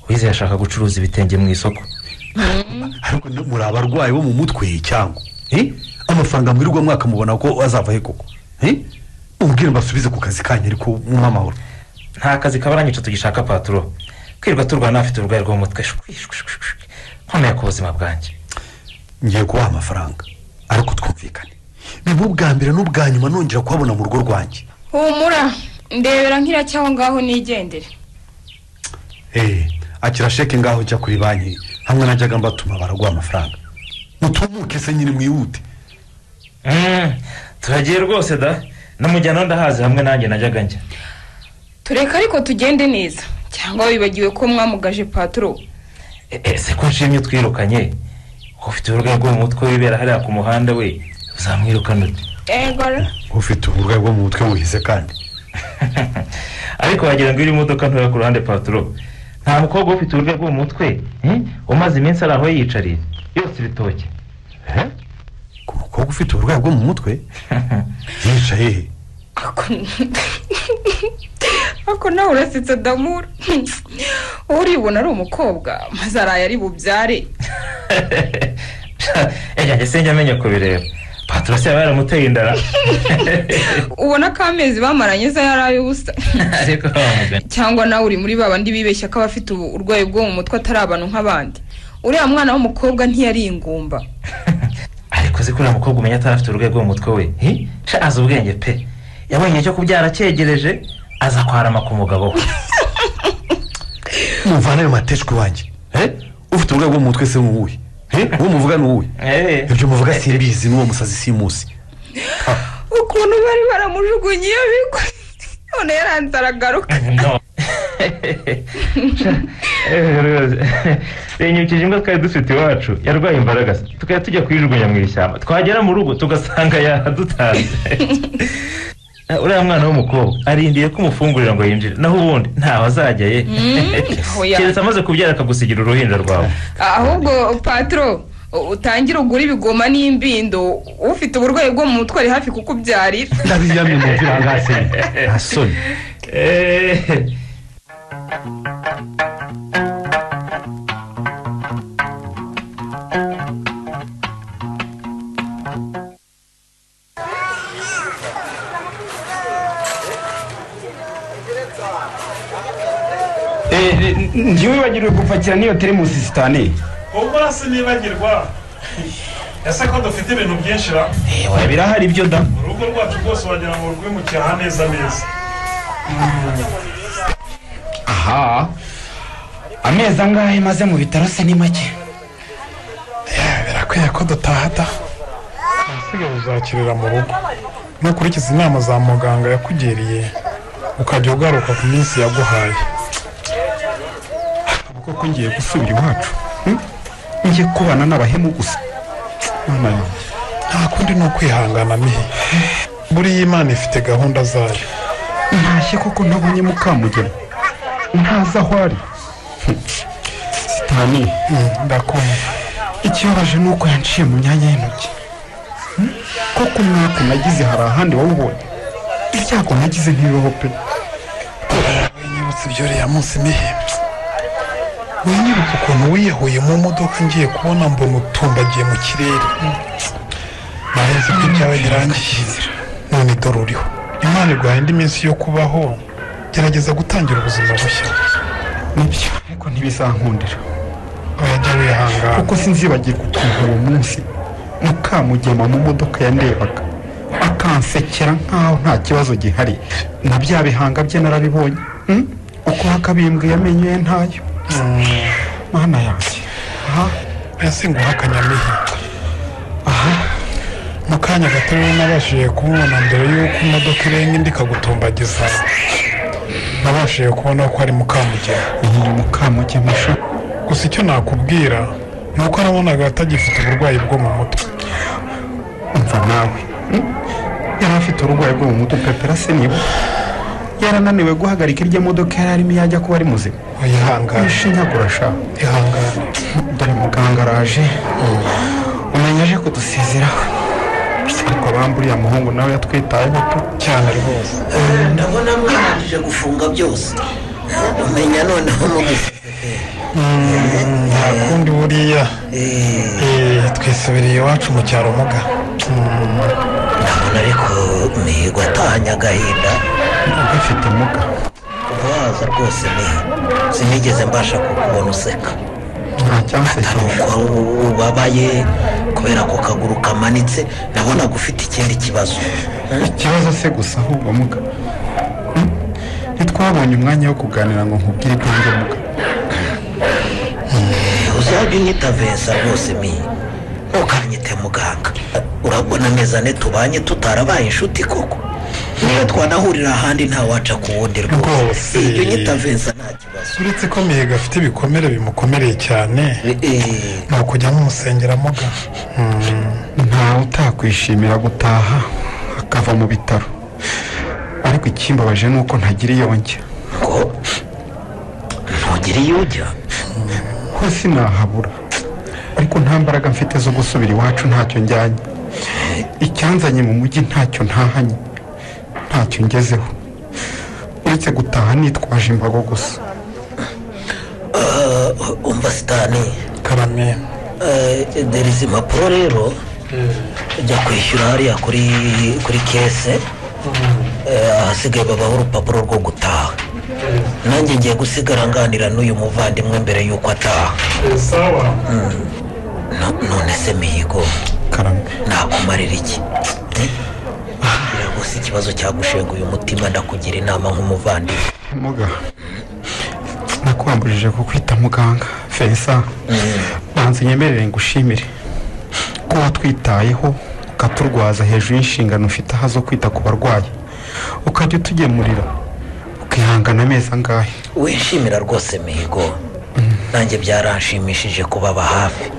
uwizeye ashaka gucuruza ibitenge mu isoko ariko no- muri abarwayi bo mu mutwe cyangwa eh? amafaranga mwirirwa mwaka mubona ko azava he koko eh? mubwire mbasubize ku kazi kanyu ariko mwamahoro amahoro nta kazi kabarangica tugishaka paturo kwirirwa turwana afite uburwayi bwo mu mutwe shwi, shwi, shwi, shwi. nkomeye ku buzima bwanjye ngiye kubaha amafaranga ariko twumvikane biba ubwa mbere n'ubwa nyuma nongera kuhabona mu rugo rwanjye humura ndebera nk'iracya aho ngaho nigendere Eh, akira sheke ngaho ujya kuri banki hamwe najyaga mbatuma baraguha amafaranga mutumuke se nyine mwihute Mm, turagiye rwose da namujyana ndahazi hamwe nanjye najyaga njya tureka ariko tugende neza cyangwa wibagiwe ko mwamugaje paturo E- ese ko nshimye twirukanye ufite uburwayi bwo mu mutwe wibera hariya ku muhanda we uzamwirukana ute egora ufite uburwayi bwo mu mutwe buhize kandi ariko wagira ngo iyo imodoka ntoya ku ruhande paturo nta mukobwa ufite uburyo bwo mu mutwe eh, umaze iminsi ari aho yiyicariye yose ibitoki umukobwa ufite uburwayi bwo mu mutwe yicaye he ariko nawe urasetse damura uribona ari umukobwa maze araye ari bubyare ejyanjye sinjya amenya kubireba paturo se yaba yaramuteye indara ubona ko amezi bamaranye se yari ay'ubusa ariko wamugana cyangwa nawe uri muri babandi bibeshya ko abafite ubu- urwayi bwo mu mutwe atari abantu nk'abandi uriya mwana w'umukobwa ntiyari ingumba ariko uzi ko uriya mukobwa umenya atari afite uburwayi bwo mu mutwe we hi? Sha, azi ubwenge pe yabonye igihe cyo kubyara acyegereje aza kwarama ku mugabo we muvana ayo mateshwa iwanjye eh? ufite uburwayi bwo mu mutwe se n'uwuhe eh? uwo muvuga n'uwuhe ibyo muvuga simbizi n'uwo musazi simusi ukuntu bari baramujugunye iyo bigwa none yaranze aragaruka renyukije imbwa twari dufite iwacu yarwaye imbaraga se, tukajya tujya kuyijugunya mu ishyamba twagera mu rugo tugasanga yaradutanze Ah, uriya mwana w'umukobwa arindiye ko umufungurira ngo yinjire naho ubundi ntaho azajya ye Mm, oya. keretse amaze kubyara akagusigira uruhinja rwawe ahubwo patro u- utangire ugura ibigoma n'imbindo ufite uburwayi bwo mu mutwe ari hafi kukubyarira ndabiyamye mu virangase nta soni njyewe wibagirwe gupakira n'iyo teremusi sitani ubwo sinibagirwa ese ko dufite ibintu byinshi ra birahari ibyo da urugo rwacu rwose wagira ngo rwimukira neza neza aha amezi angahe maze mu bitaro se ni make birakwiye ko dutaha da ahasigaye uzakirira mu rugo nukurikiza inama za muganga yakugiriye ukajya ugaruka ku minsi yaguhaye koko ngiye gusubira iwacu hmm? ngiye kubana n'abahemu gusa mwana yanjye nta kundi ni ukwihangana mihe buriya imana ifite gahunda zayo ntashye koko ntabonye mukamugema ntazi aho ari Hmm. sitani ndakumva ikibabaje ni uko yanciye mu myanya y'intoki Hmm? koko umwaka nagize hari ahandi wawubonye ibyago nagize ntibibaho pe nyibutse ibyo uriya munsi mihe unyibuka ukuntu wiyahuye mu modoka ngiye kubona mbona utumbagiye mu kirere ntarenze ko ibyawe birangiye none dore uriho imana iguhaye indi minsi yo kubaho gerageza gutangira ubuzima bushya nibyo ariko ntibizankundira wajya wihangana kuko sinzibagirwa ukuntu uwo munsi mukamugema mu modoka yandebaga akansekera nkaho nta kibazo gihari na bya bihanga bye narabibonye hmm? uko hakabimbwiye amenyo ye ntayo mana yanjye aha yasinguha akanyamihe aha mu kanya gato rero nabashije kumubona mbere y'uko imodoka irenga indi ikagutumbagiza nabashije kubona ko ari mukamugema ni mukamugema ishuri gusa icyo nakubwira ni uko nabonaga atagifite uburwayi bwo mu mutwe umva nawe yari afite uburwayi bwo mu mutwe pepera se niba yarananiwe guhagarika irya modoka yari arimo yajya kuba ari muzima yihangane ishinya kurasha ihangane dore muganga araje umenya aje kudusezeraho ariko abamba uriya muhungu nawe yatwitayeho pe cyane rwose ndabona mwarangije gufunga byose umenya noneho mugufi nta kundi buriya twisubiriye iwacu mu cyaro muga ndabona ariko mihigo atahanye agahinda ugafite muga waza rwose mihigo sinigeze mbasha kukubona useka atari uko ubabaye kubera ko kaguru kamanitse nabonaga ufite ikindi kibazo ikibazo se gusa ahubwo muga ntitwabonye umwanya wo kuganira ngo nkubwire ibyo njye muga uzajya unyita vesa rwose mi ntukanyite muganga urabona neza ne tubanye tutarabaye inshuti koko niyo twanahurira ahandi ntawaca ku wundi rwose iyo unyita vesa nta kibazo uretse ko mihigo afite ibikomere bimukomereye cyane ni ukujya mumusengera muga ntawe utakwishimira gutaha akava mu bitaro ariko ikimbabaje ni uko ntagira iyo njya ntugire iyo ujya hose nahabura ariko nta mbaraga mfite zo gusubira iwacu ntacyo njyanye icyanzanye mu mujyi ntacyo ntahanye ntacyo ngezeho uretse gutaha nitwaje imbago gusa umva sitani karame dore izi mpapuro rero ujya kwishyura hariya kuri kuri kese ahasigaye babaho urupapuro rwo gutaha nanjye ngiye gusigara nganira n'uyu muvandimwe mbere y'uko ataha none se mihigo nakumarira iki rwose ikibazo cyagushenga uyu mutima ndakugira inama nk'umuvandimwe muga nakwambujije kukwita muganga feza banza nyemerere ngushimire ko watwitayeho ukaturwaza hejuru y'inshingano ufite aha zo kwita ku barwayi ukajya utugemurira ukihangana amezi angahe wishimira rwose mihigo nanjye byaranshimishije kubaba hafi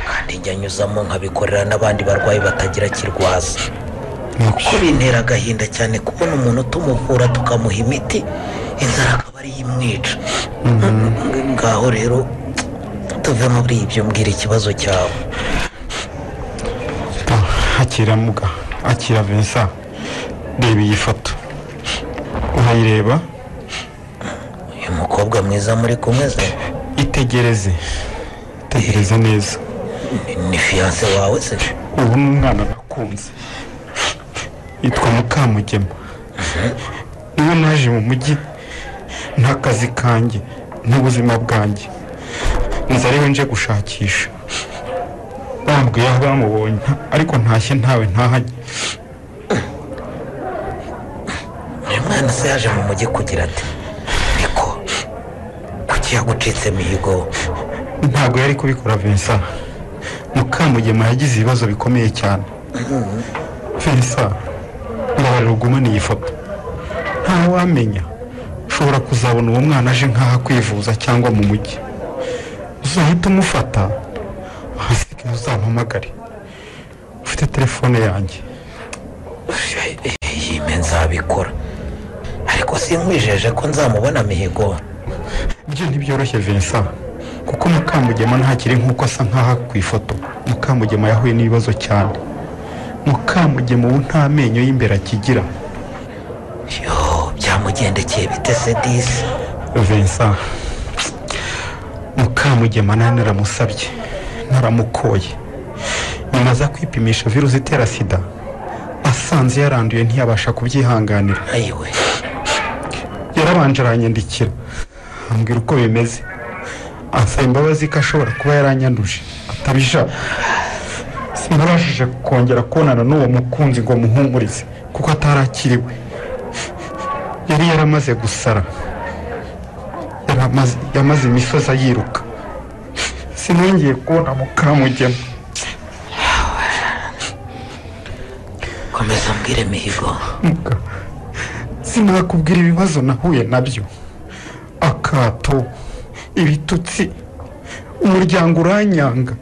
kandi njya nyuzamo nkabikorera n'abandi barwayi batagira kirwaza kuko bintera agahinda cyane kubona umuntu tumuvura tukamuha imiti inzara akaba ariyo imwica ngaho rero tuve muri ibyo mbwira ikibazo cyawe akira muga akira vincent reba iyi foto urayireba uyu mukobwa mwiza muri kumwe ze itegereze itegereze neza ni fiyanse wawe se ubu ni umwana nakunze yitwa mukamugema niwe naje mu mujyi nta kazi kanjye n'ubuzima bwanjye nzi ariwe nje gushakisha bambwiye aho bamubonye ariko ntashye ntawe ntahanye mwana se yaje mu mujyi kugira ati ariko kuki yagucitse mihigo ntabwo yari kubikora vincent mukamugema yagize ibibazo bikomeye cyane vincent mbabarira ugumane iyi foto ntawamenya ushobora kuzabona uwo mwana aje nk'aho kwivuza cyangwa mu mujyi uzahita umufata ahasigaye uzampamagare ufite telefone yanjye yime nzabikora ariko sinkwijeje ko nzamubona mihigo ibyo ntibyoroshye vincent kuko mukamugema ntakiri nk'uko asa nk'aho ku ifoto mukamugema yahuye n'ibibazo cyane mukamugema ubu nta menyo y'imbere akigira yo byamugendekeye bite se disi vincent mukamugema nari naramusabye naramukoye nyuma aza kwipimisha virusi itera sida asanze yaranduye ntiyabasha kubyihanganira yarabanje aranyandikira ambwira uko bimeze ansaba imbabazi ko ashobora kuba yaranyanduje atabishaka sinabashije kongera kubonana n'uwo mukunzi ngo muhumurize kuko atarakiriwe yari yaramaze gusara yaramaze- yamaze imisozi ayiruka sinongeye kubona mukamugema komeza mbwire mihigo Muka, sinakubwira ibibazo nahuye nabyo akato ibitutsi umuryango uranyanga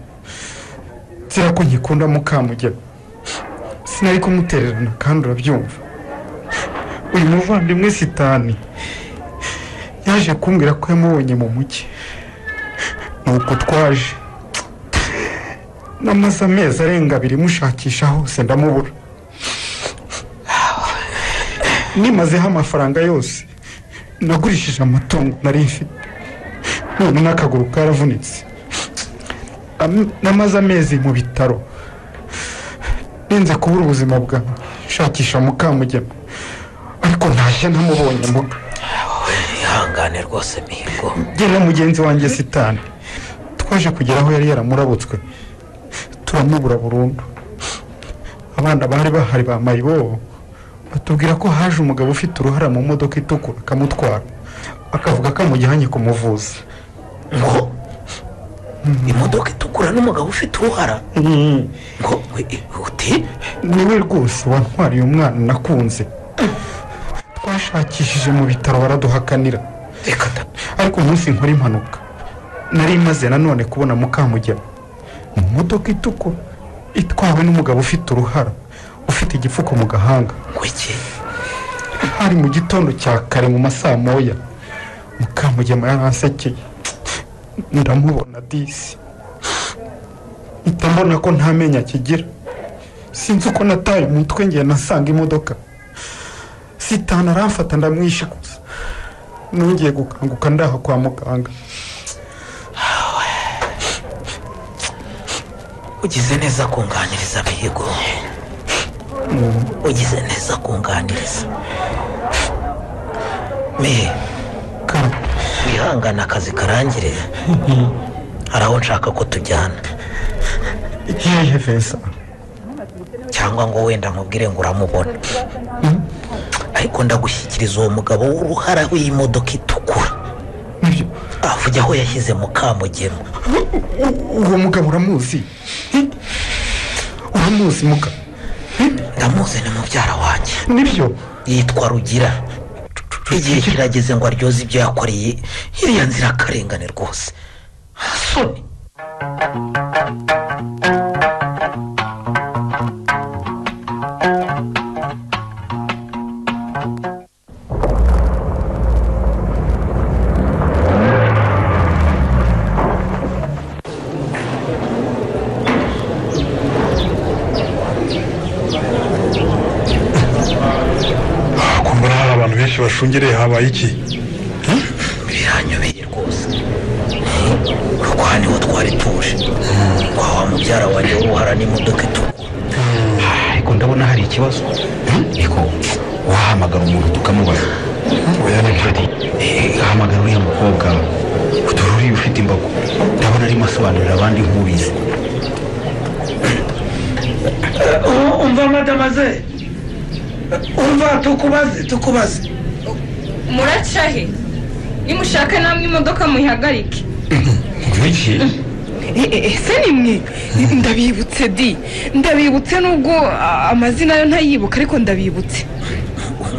nzira ko nkikunda mukamugera sinari kumutererana kandi urabyumva uyu muvandimwe sitani yaje kumbwira ko yamubonye mu mujyi nuko twaje namaze amezi arenga abiri mushakisha hose ndamubura nimazeho amafaranga yose nagurishije amatungo nari mfite none n'akaguru karavunitse Am- namaze amezi mu bitaro ninze kubura ubuzima bwawe nshakisha mukamugema ariko ntashye ntamubonye mbuga ihangane rwose mihigo jye na mugenzi wanjye sitani twaje kugera aho yari yaramurabutswe turamubura burundu abana bari bahari ba mayibobo batubwira ko haje umugabo ufite uruhara mu modoka itukura akamutwara akavuga ko amujyanye kumuvuza ngo imodoka itukura n'umugabo ufite uruhara ngo uti niwe rwose wantwariye umwana nakunze twashakishije mu bitaro baraduhakanira reka da ariko umunsi nkora impanuka nari maze nanone kubona mukamugema mu modoka itukura itwawe n'umugabo ufite uruhara ufite igipfuko mu gahanga iki hari mu gitondo cya kare mu masaa moya mukamugema yaransekeye ndamubona disi mpita mbona ko nta menyo akigira sinzi uko nataye umutwe ngiye nasanga imodoka sitana aramfata ndamwishakuza nongeye gukanguka ndaha kwa muganga ugize neza kunganiriza mihigo ugize neza kunganiriza mihe wihangane akazi karangire hari aho nshaka ko tujyana ikihe feza cyangwa ngo wenda nkubwire ngo uramubona ariko ndagushyikiriza uwo mugabo w'uruhara w'imodoka itukura avuga aho yashyize mukamugema uwo mugabo uramuzi uramuzi muga ndamuzi ni mubyara wanjye nibyo yitwa rugira igihe kirageze ngo aryoze ibyo yakoreye iriya nzira akarengane rwose soni kumbura hari abantu benshi bashungereye habaye iki biranyobeye rwose kuko aha niho twari tuje kwa wa mubyara wanjye w'uruhara n'imodoka itukura ariko ndabona hari ikibazo ariko wahamagara umuntu tukamubaza oya ni nshuti hamagara uriya mukobwa dore uriya ufite imbago ndabona arimo asobanurira abandi nk'ubizi umva madamaze umva tukubaze tukubaze muraca he nimushaka namwe imodoka muyihagarike iki ese ni mwe ndabibutse di ndabibutse nubwo ah, amazina yo ntayibuka ariko ndabibutse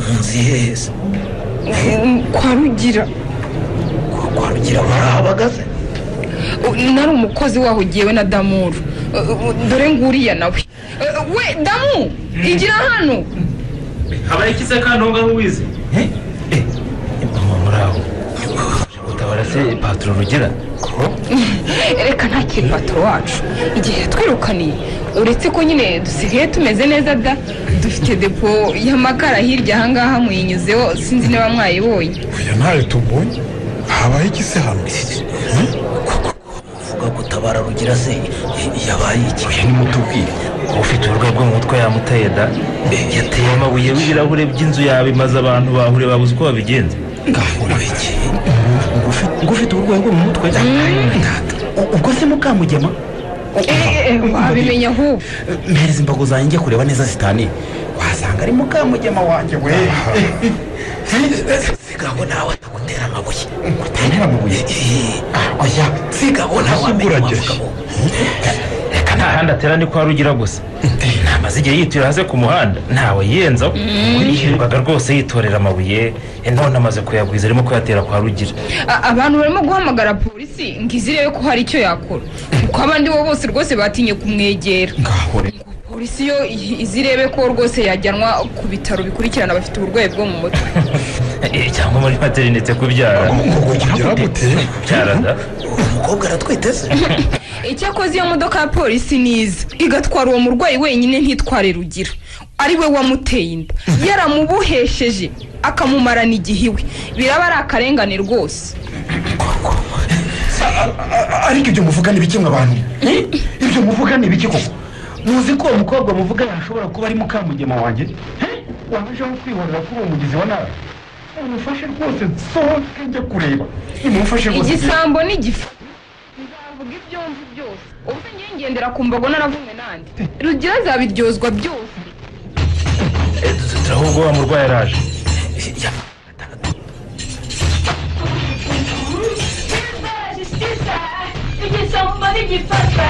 munsi heza Mm, kwa rugira kwa rugira barahabagaze nari umukozi waho ugiyewe na damuru Uh, uh, dore nguriya nawe Uh, we damu igira hano habaye iki se kandi aho ngaho wize utabara se paturo rugira reka ntakiri patoro wacu igihe twirukaniye uretse ko nyine dusigaye tumeze neza da dufite depo y'amakara hirya ahangaha muyinyuzeho sinzi niba mwayibonye oya ntayo tubonye habaye iki se hano mutabara rugira se yabaye iki oya nimutubwire ufite uburwayi bwo mu mutwe yamuteye da yateye amabuye w'ibirahure by'inzu yawe maze abantu bahure babuze uko babigenza ngo ufite uburwayi bwo mu mutwe U- ubwo se mukamugema wabimenya ahubwo mpereza imbago zanjye njye kureba neza zitani wasanga ari mukamugema wanjye we sigabo nawe atagutera amabuye utantera amabuye oya sigabo nawe wamenya wa mugabo reka nta handi atera ni kwa rugira gusa ntamaze igihe yitura hasi ku muhanda ntawe yenzaho yirirwaga rwose yitorera amabuye eh, none amaze kuyagwiza arimo kuyatera kwa rugira A- abantu barimo guhamagara polisi ngo izi irebe ko hari icyo yakora kuko abandi bo bose rwose batinye kumwegera polisi yo i- izi irebe ko rwose yajyanwa ku bitaro bikurikirana abafite uburwayi bwo mu mutwe Eh, cyangwa muri materinite kubyara kubyara gute kubyara da umukobwa aratwite se icyakoze iyo modoka ya polisi niza igatwara uwo murwayi wenyine ntitware rugira ari we wamuteye inda yaramubohesheje akamumarana igihe iwe biraba ari akarengane rwose ariko ibyo muvuga ni bike mw'abantu ibyo muvuga ni bike koko muzi ko uwo mukobwa muvuga yashobora kuba ari mukamugema wanjye wajeho kwihorera kuri uwo mugezi wa nabi umufashe rwose nsohoke njya kureba nimumufashe rwose igisambo n'igifu nzavuga ibyo mvu byose ubuse ngiye ngendera ku mbago naravumwe nandi rugira azabiryozwa byose turaho ubwo wa murwayi araje igisambo n'igifatwa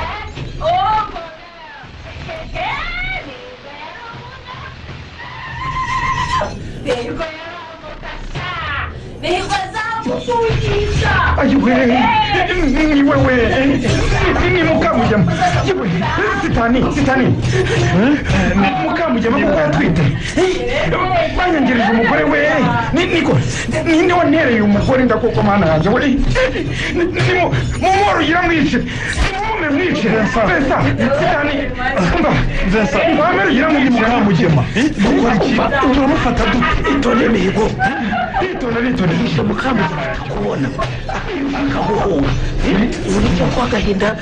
ogo nihwa zamuvugisha ayiwe ni wewe ni mukamugema yewe sitani sitani ni mukamugema kuko yatwite banyangereje umugore we ni niko ninde wanereye umugore ndakoko mana yanjye we mumworogira mwice mwome mwice pesa sitani mba Vincent, mwame rugira mwice mukamugema dukora iki turamufata dute itondere mihigo itondere itondere icyo mukambwe kubona akahuhura uburyo kwa gahinda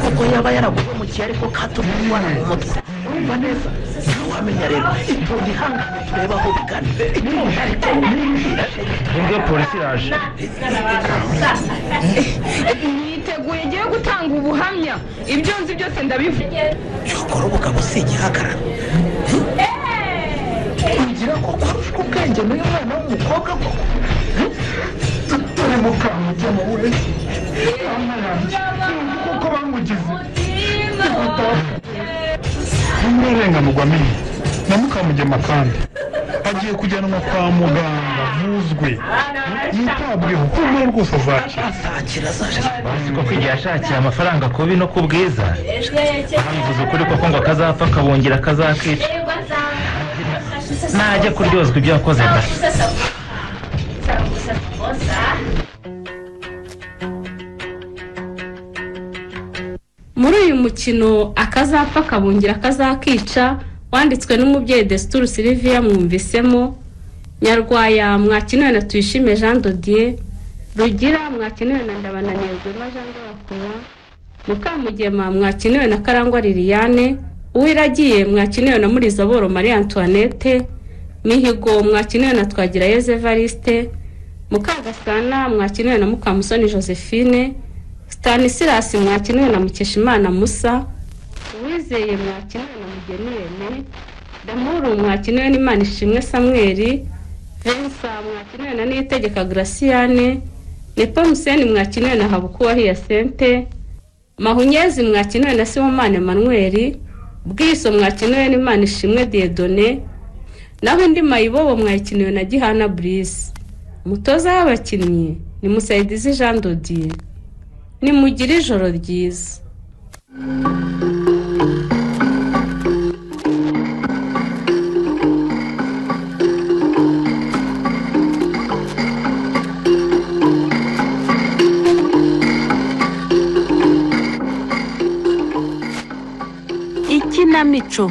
kuko yaba yaraguhemukiye ariko katuma umwana mu mutwe urumva neza ntawe wamenya rero itonde ihangane turebe aho bigana itonde ariko nibwo polisi iraje niteguye ngiye gutanga ubuhamya ibyo nzi byose ndabivuga ukora ubugabo si igihagarara kugira ko kurusha ubwenge n'uyu mwana w'umukobwa koko dore mukambwe we Mama yanjye, sinzi kuko bamugize ntimurarenganywa mini na mukamugema kandi agiye kujyanwa kwa muganga avuzwe yitabweho humura rwose azakira bazi ko kwigira ashakiye amafaranga kubi no ku bwiza bivuze ukuri koko ngo akazapfa akabongera akazakica najya kuryozwa ibyo yakoze da muri uyu mukino akazapfa akabungira akazakica wanditswe n'umubyeyi desituru siliviya mwumvisemo nyarwaya mwakenewe na tuyishime jean dodier rugira mwakenewe na ndabananirwema jean de bakura mukamugema mwakenewe na karangwa liliane uwiragiye mwakenewe na murizaboro marie antoinette mihigo mwakenewe na twagirayezu evariste mukagasana mwakenewe na mukamusoni josephine stanisilasi mwakenewe na mukeshimana musa uwizeye mwakenewe na mugeni rene damuru mwakenewe n'imana ishimwe samweri vensa mwakenewe na niyitegeka graciyane nepomuseni mwakenewe na habukuwa hiyasente mahunyezi mwakenewe na sibomane manweri bwiso mwakenewe n'imana ishimwe diedone naho indi mayibobo mwakenewe na gihana burisi umutoza w'abakinnyi ni musayidizi jean dodier nimugire ijoro ryiza ikinamico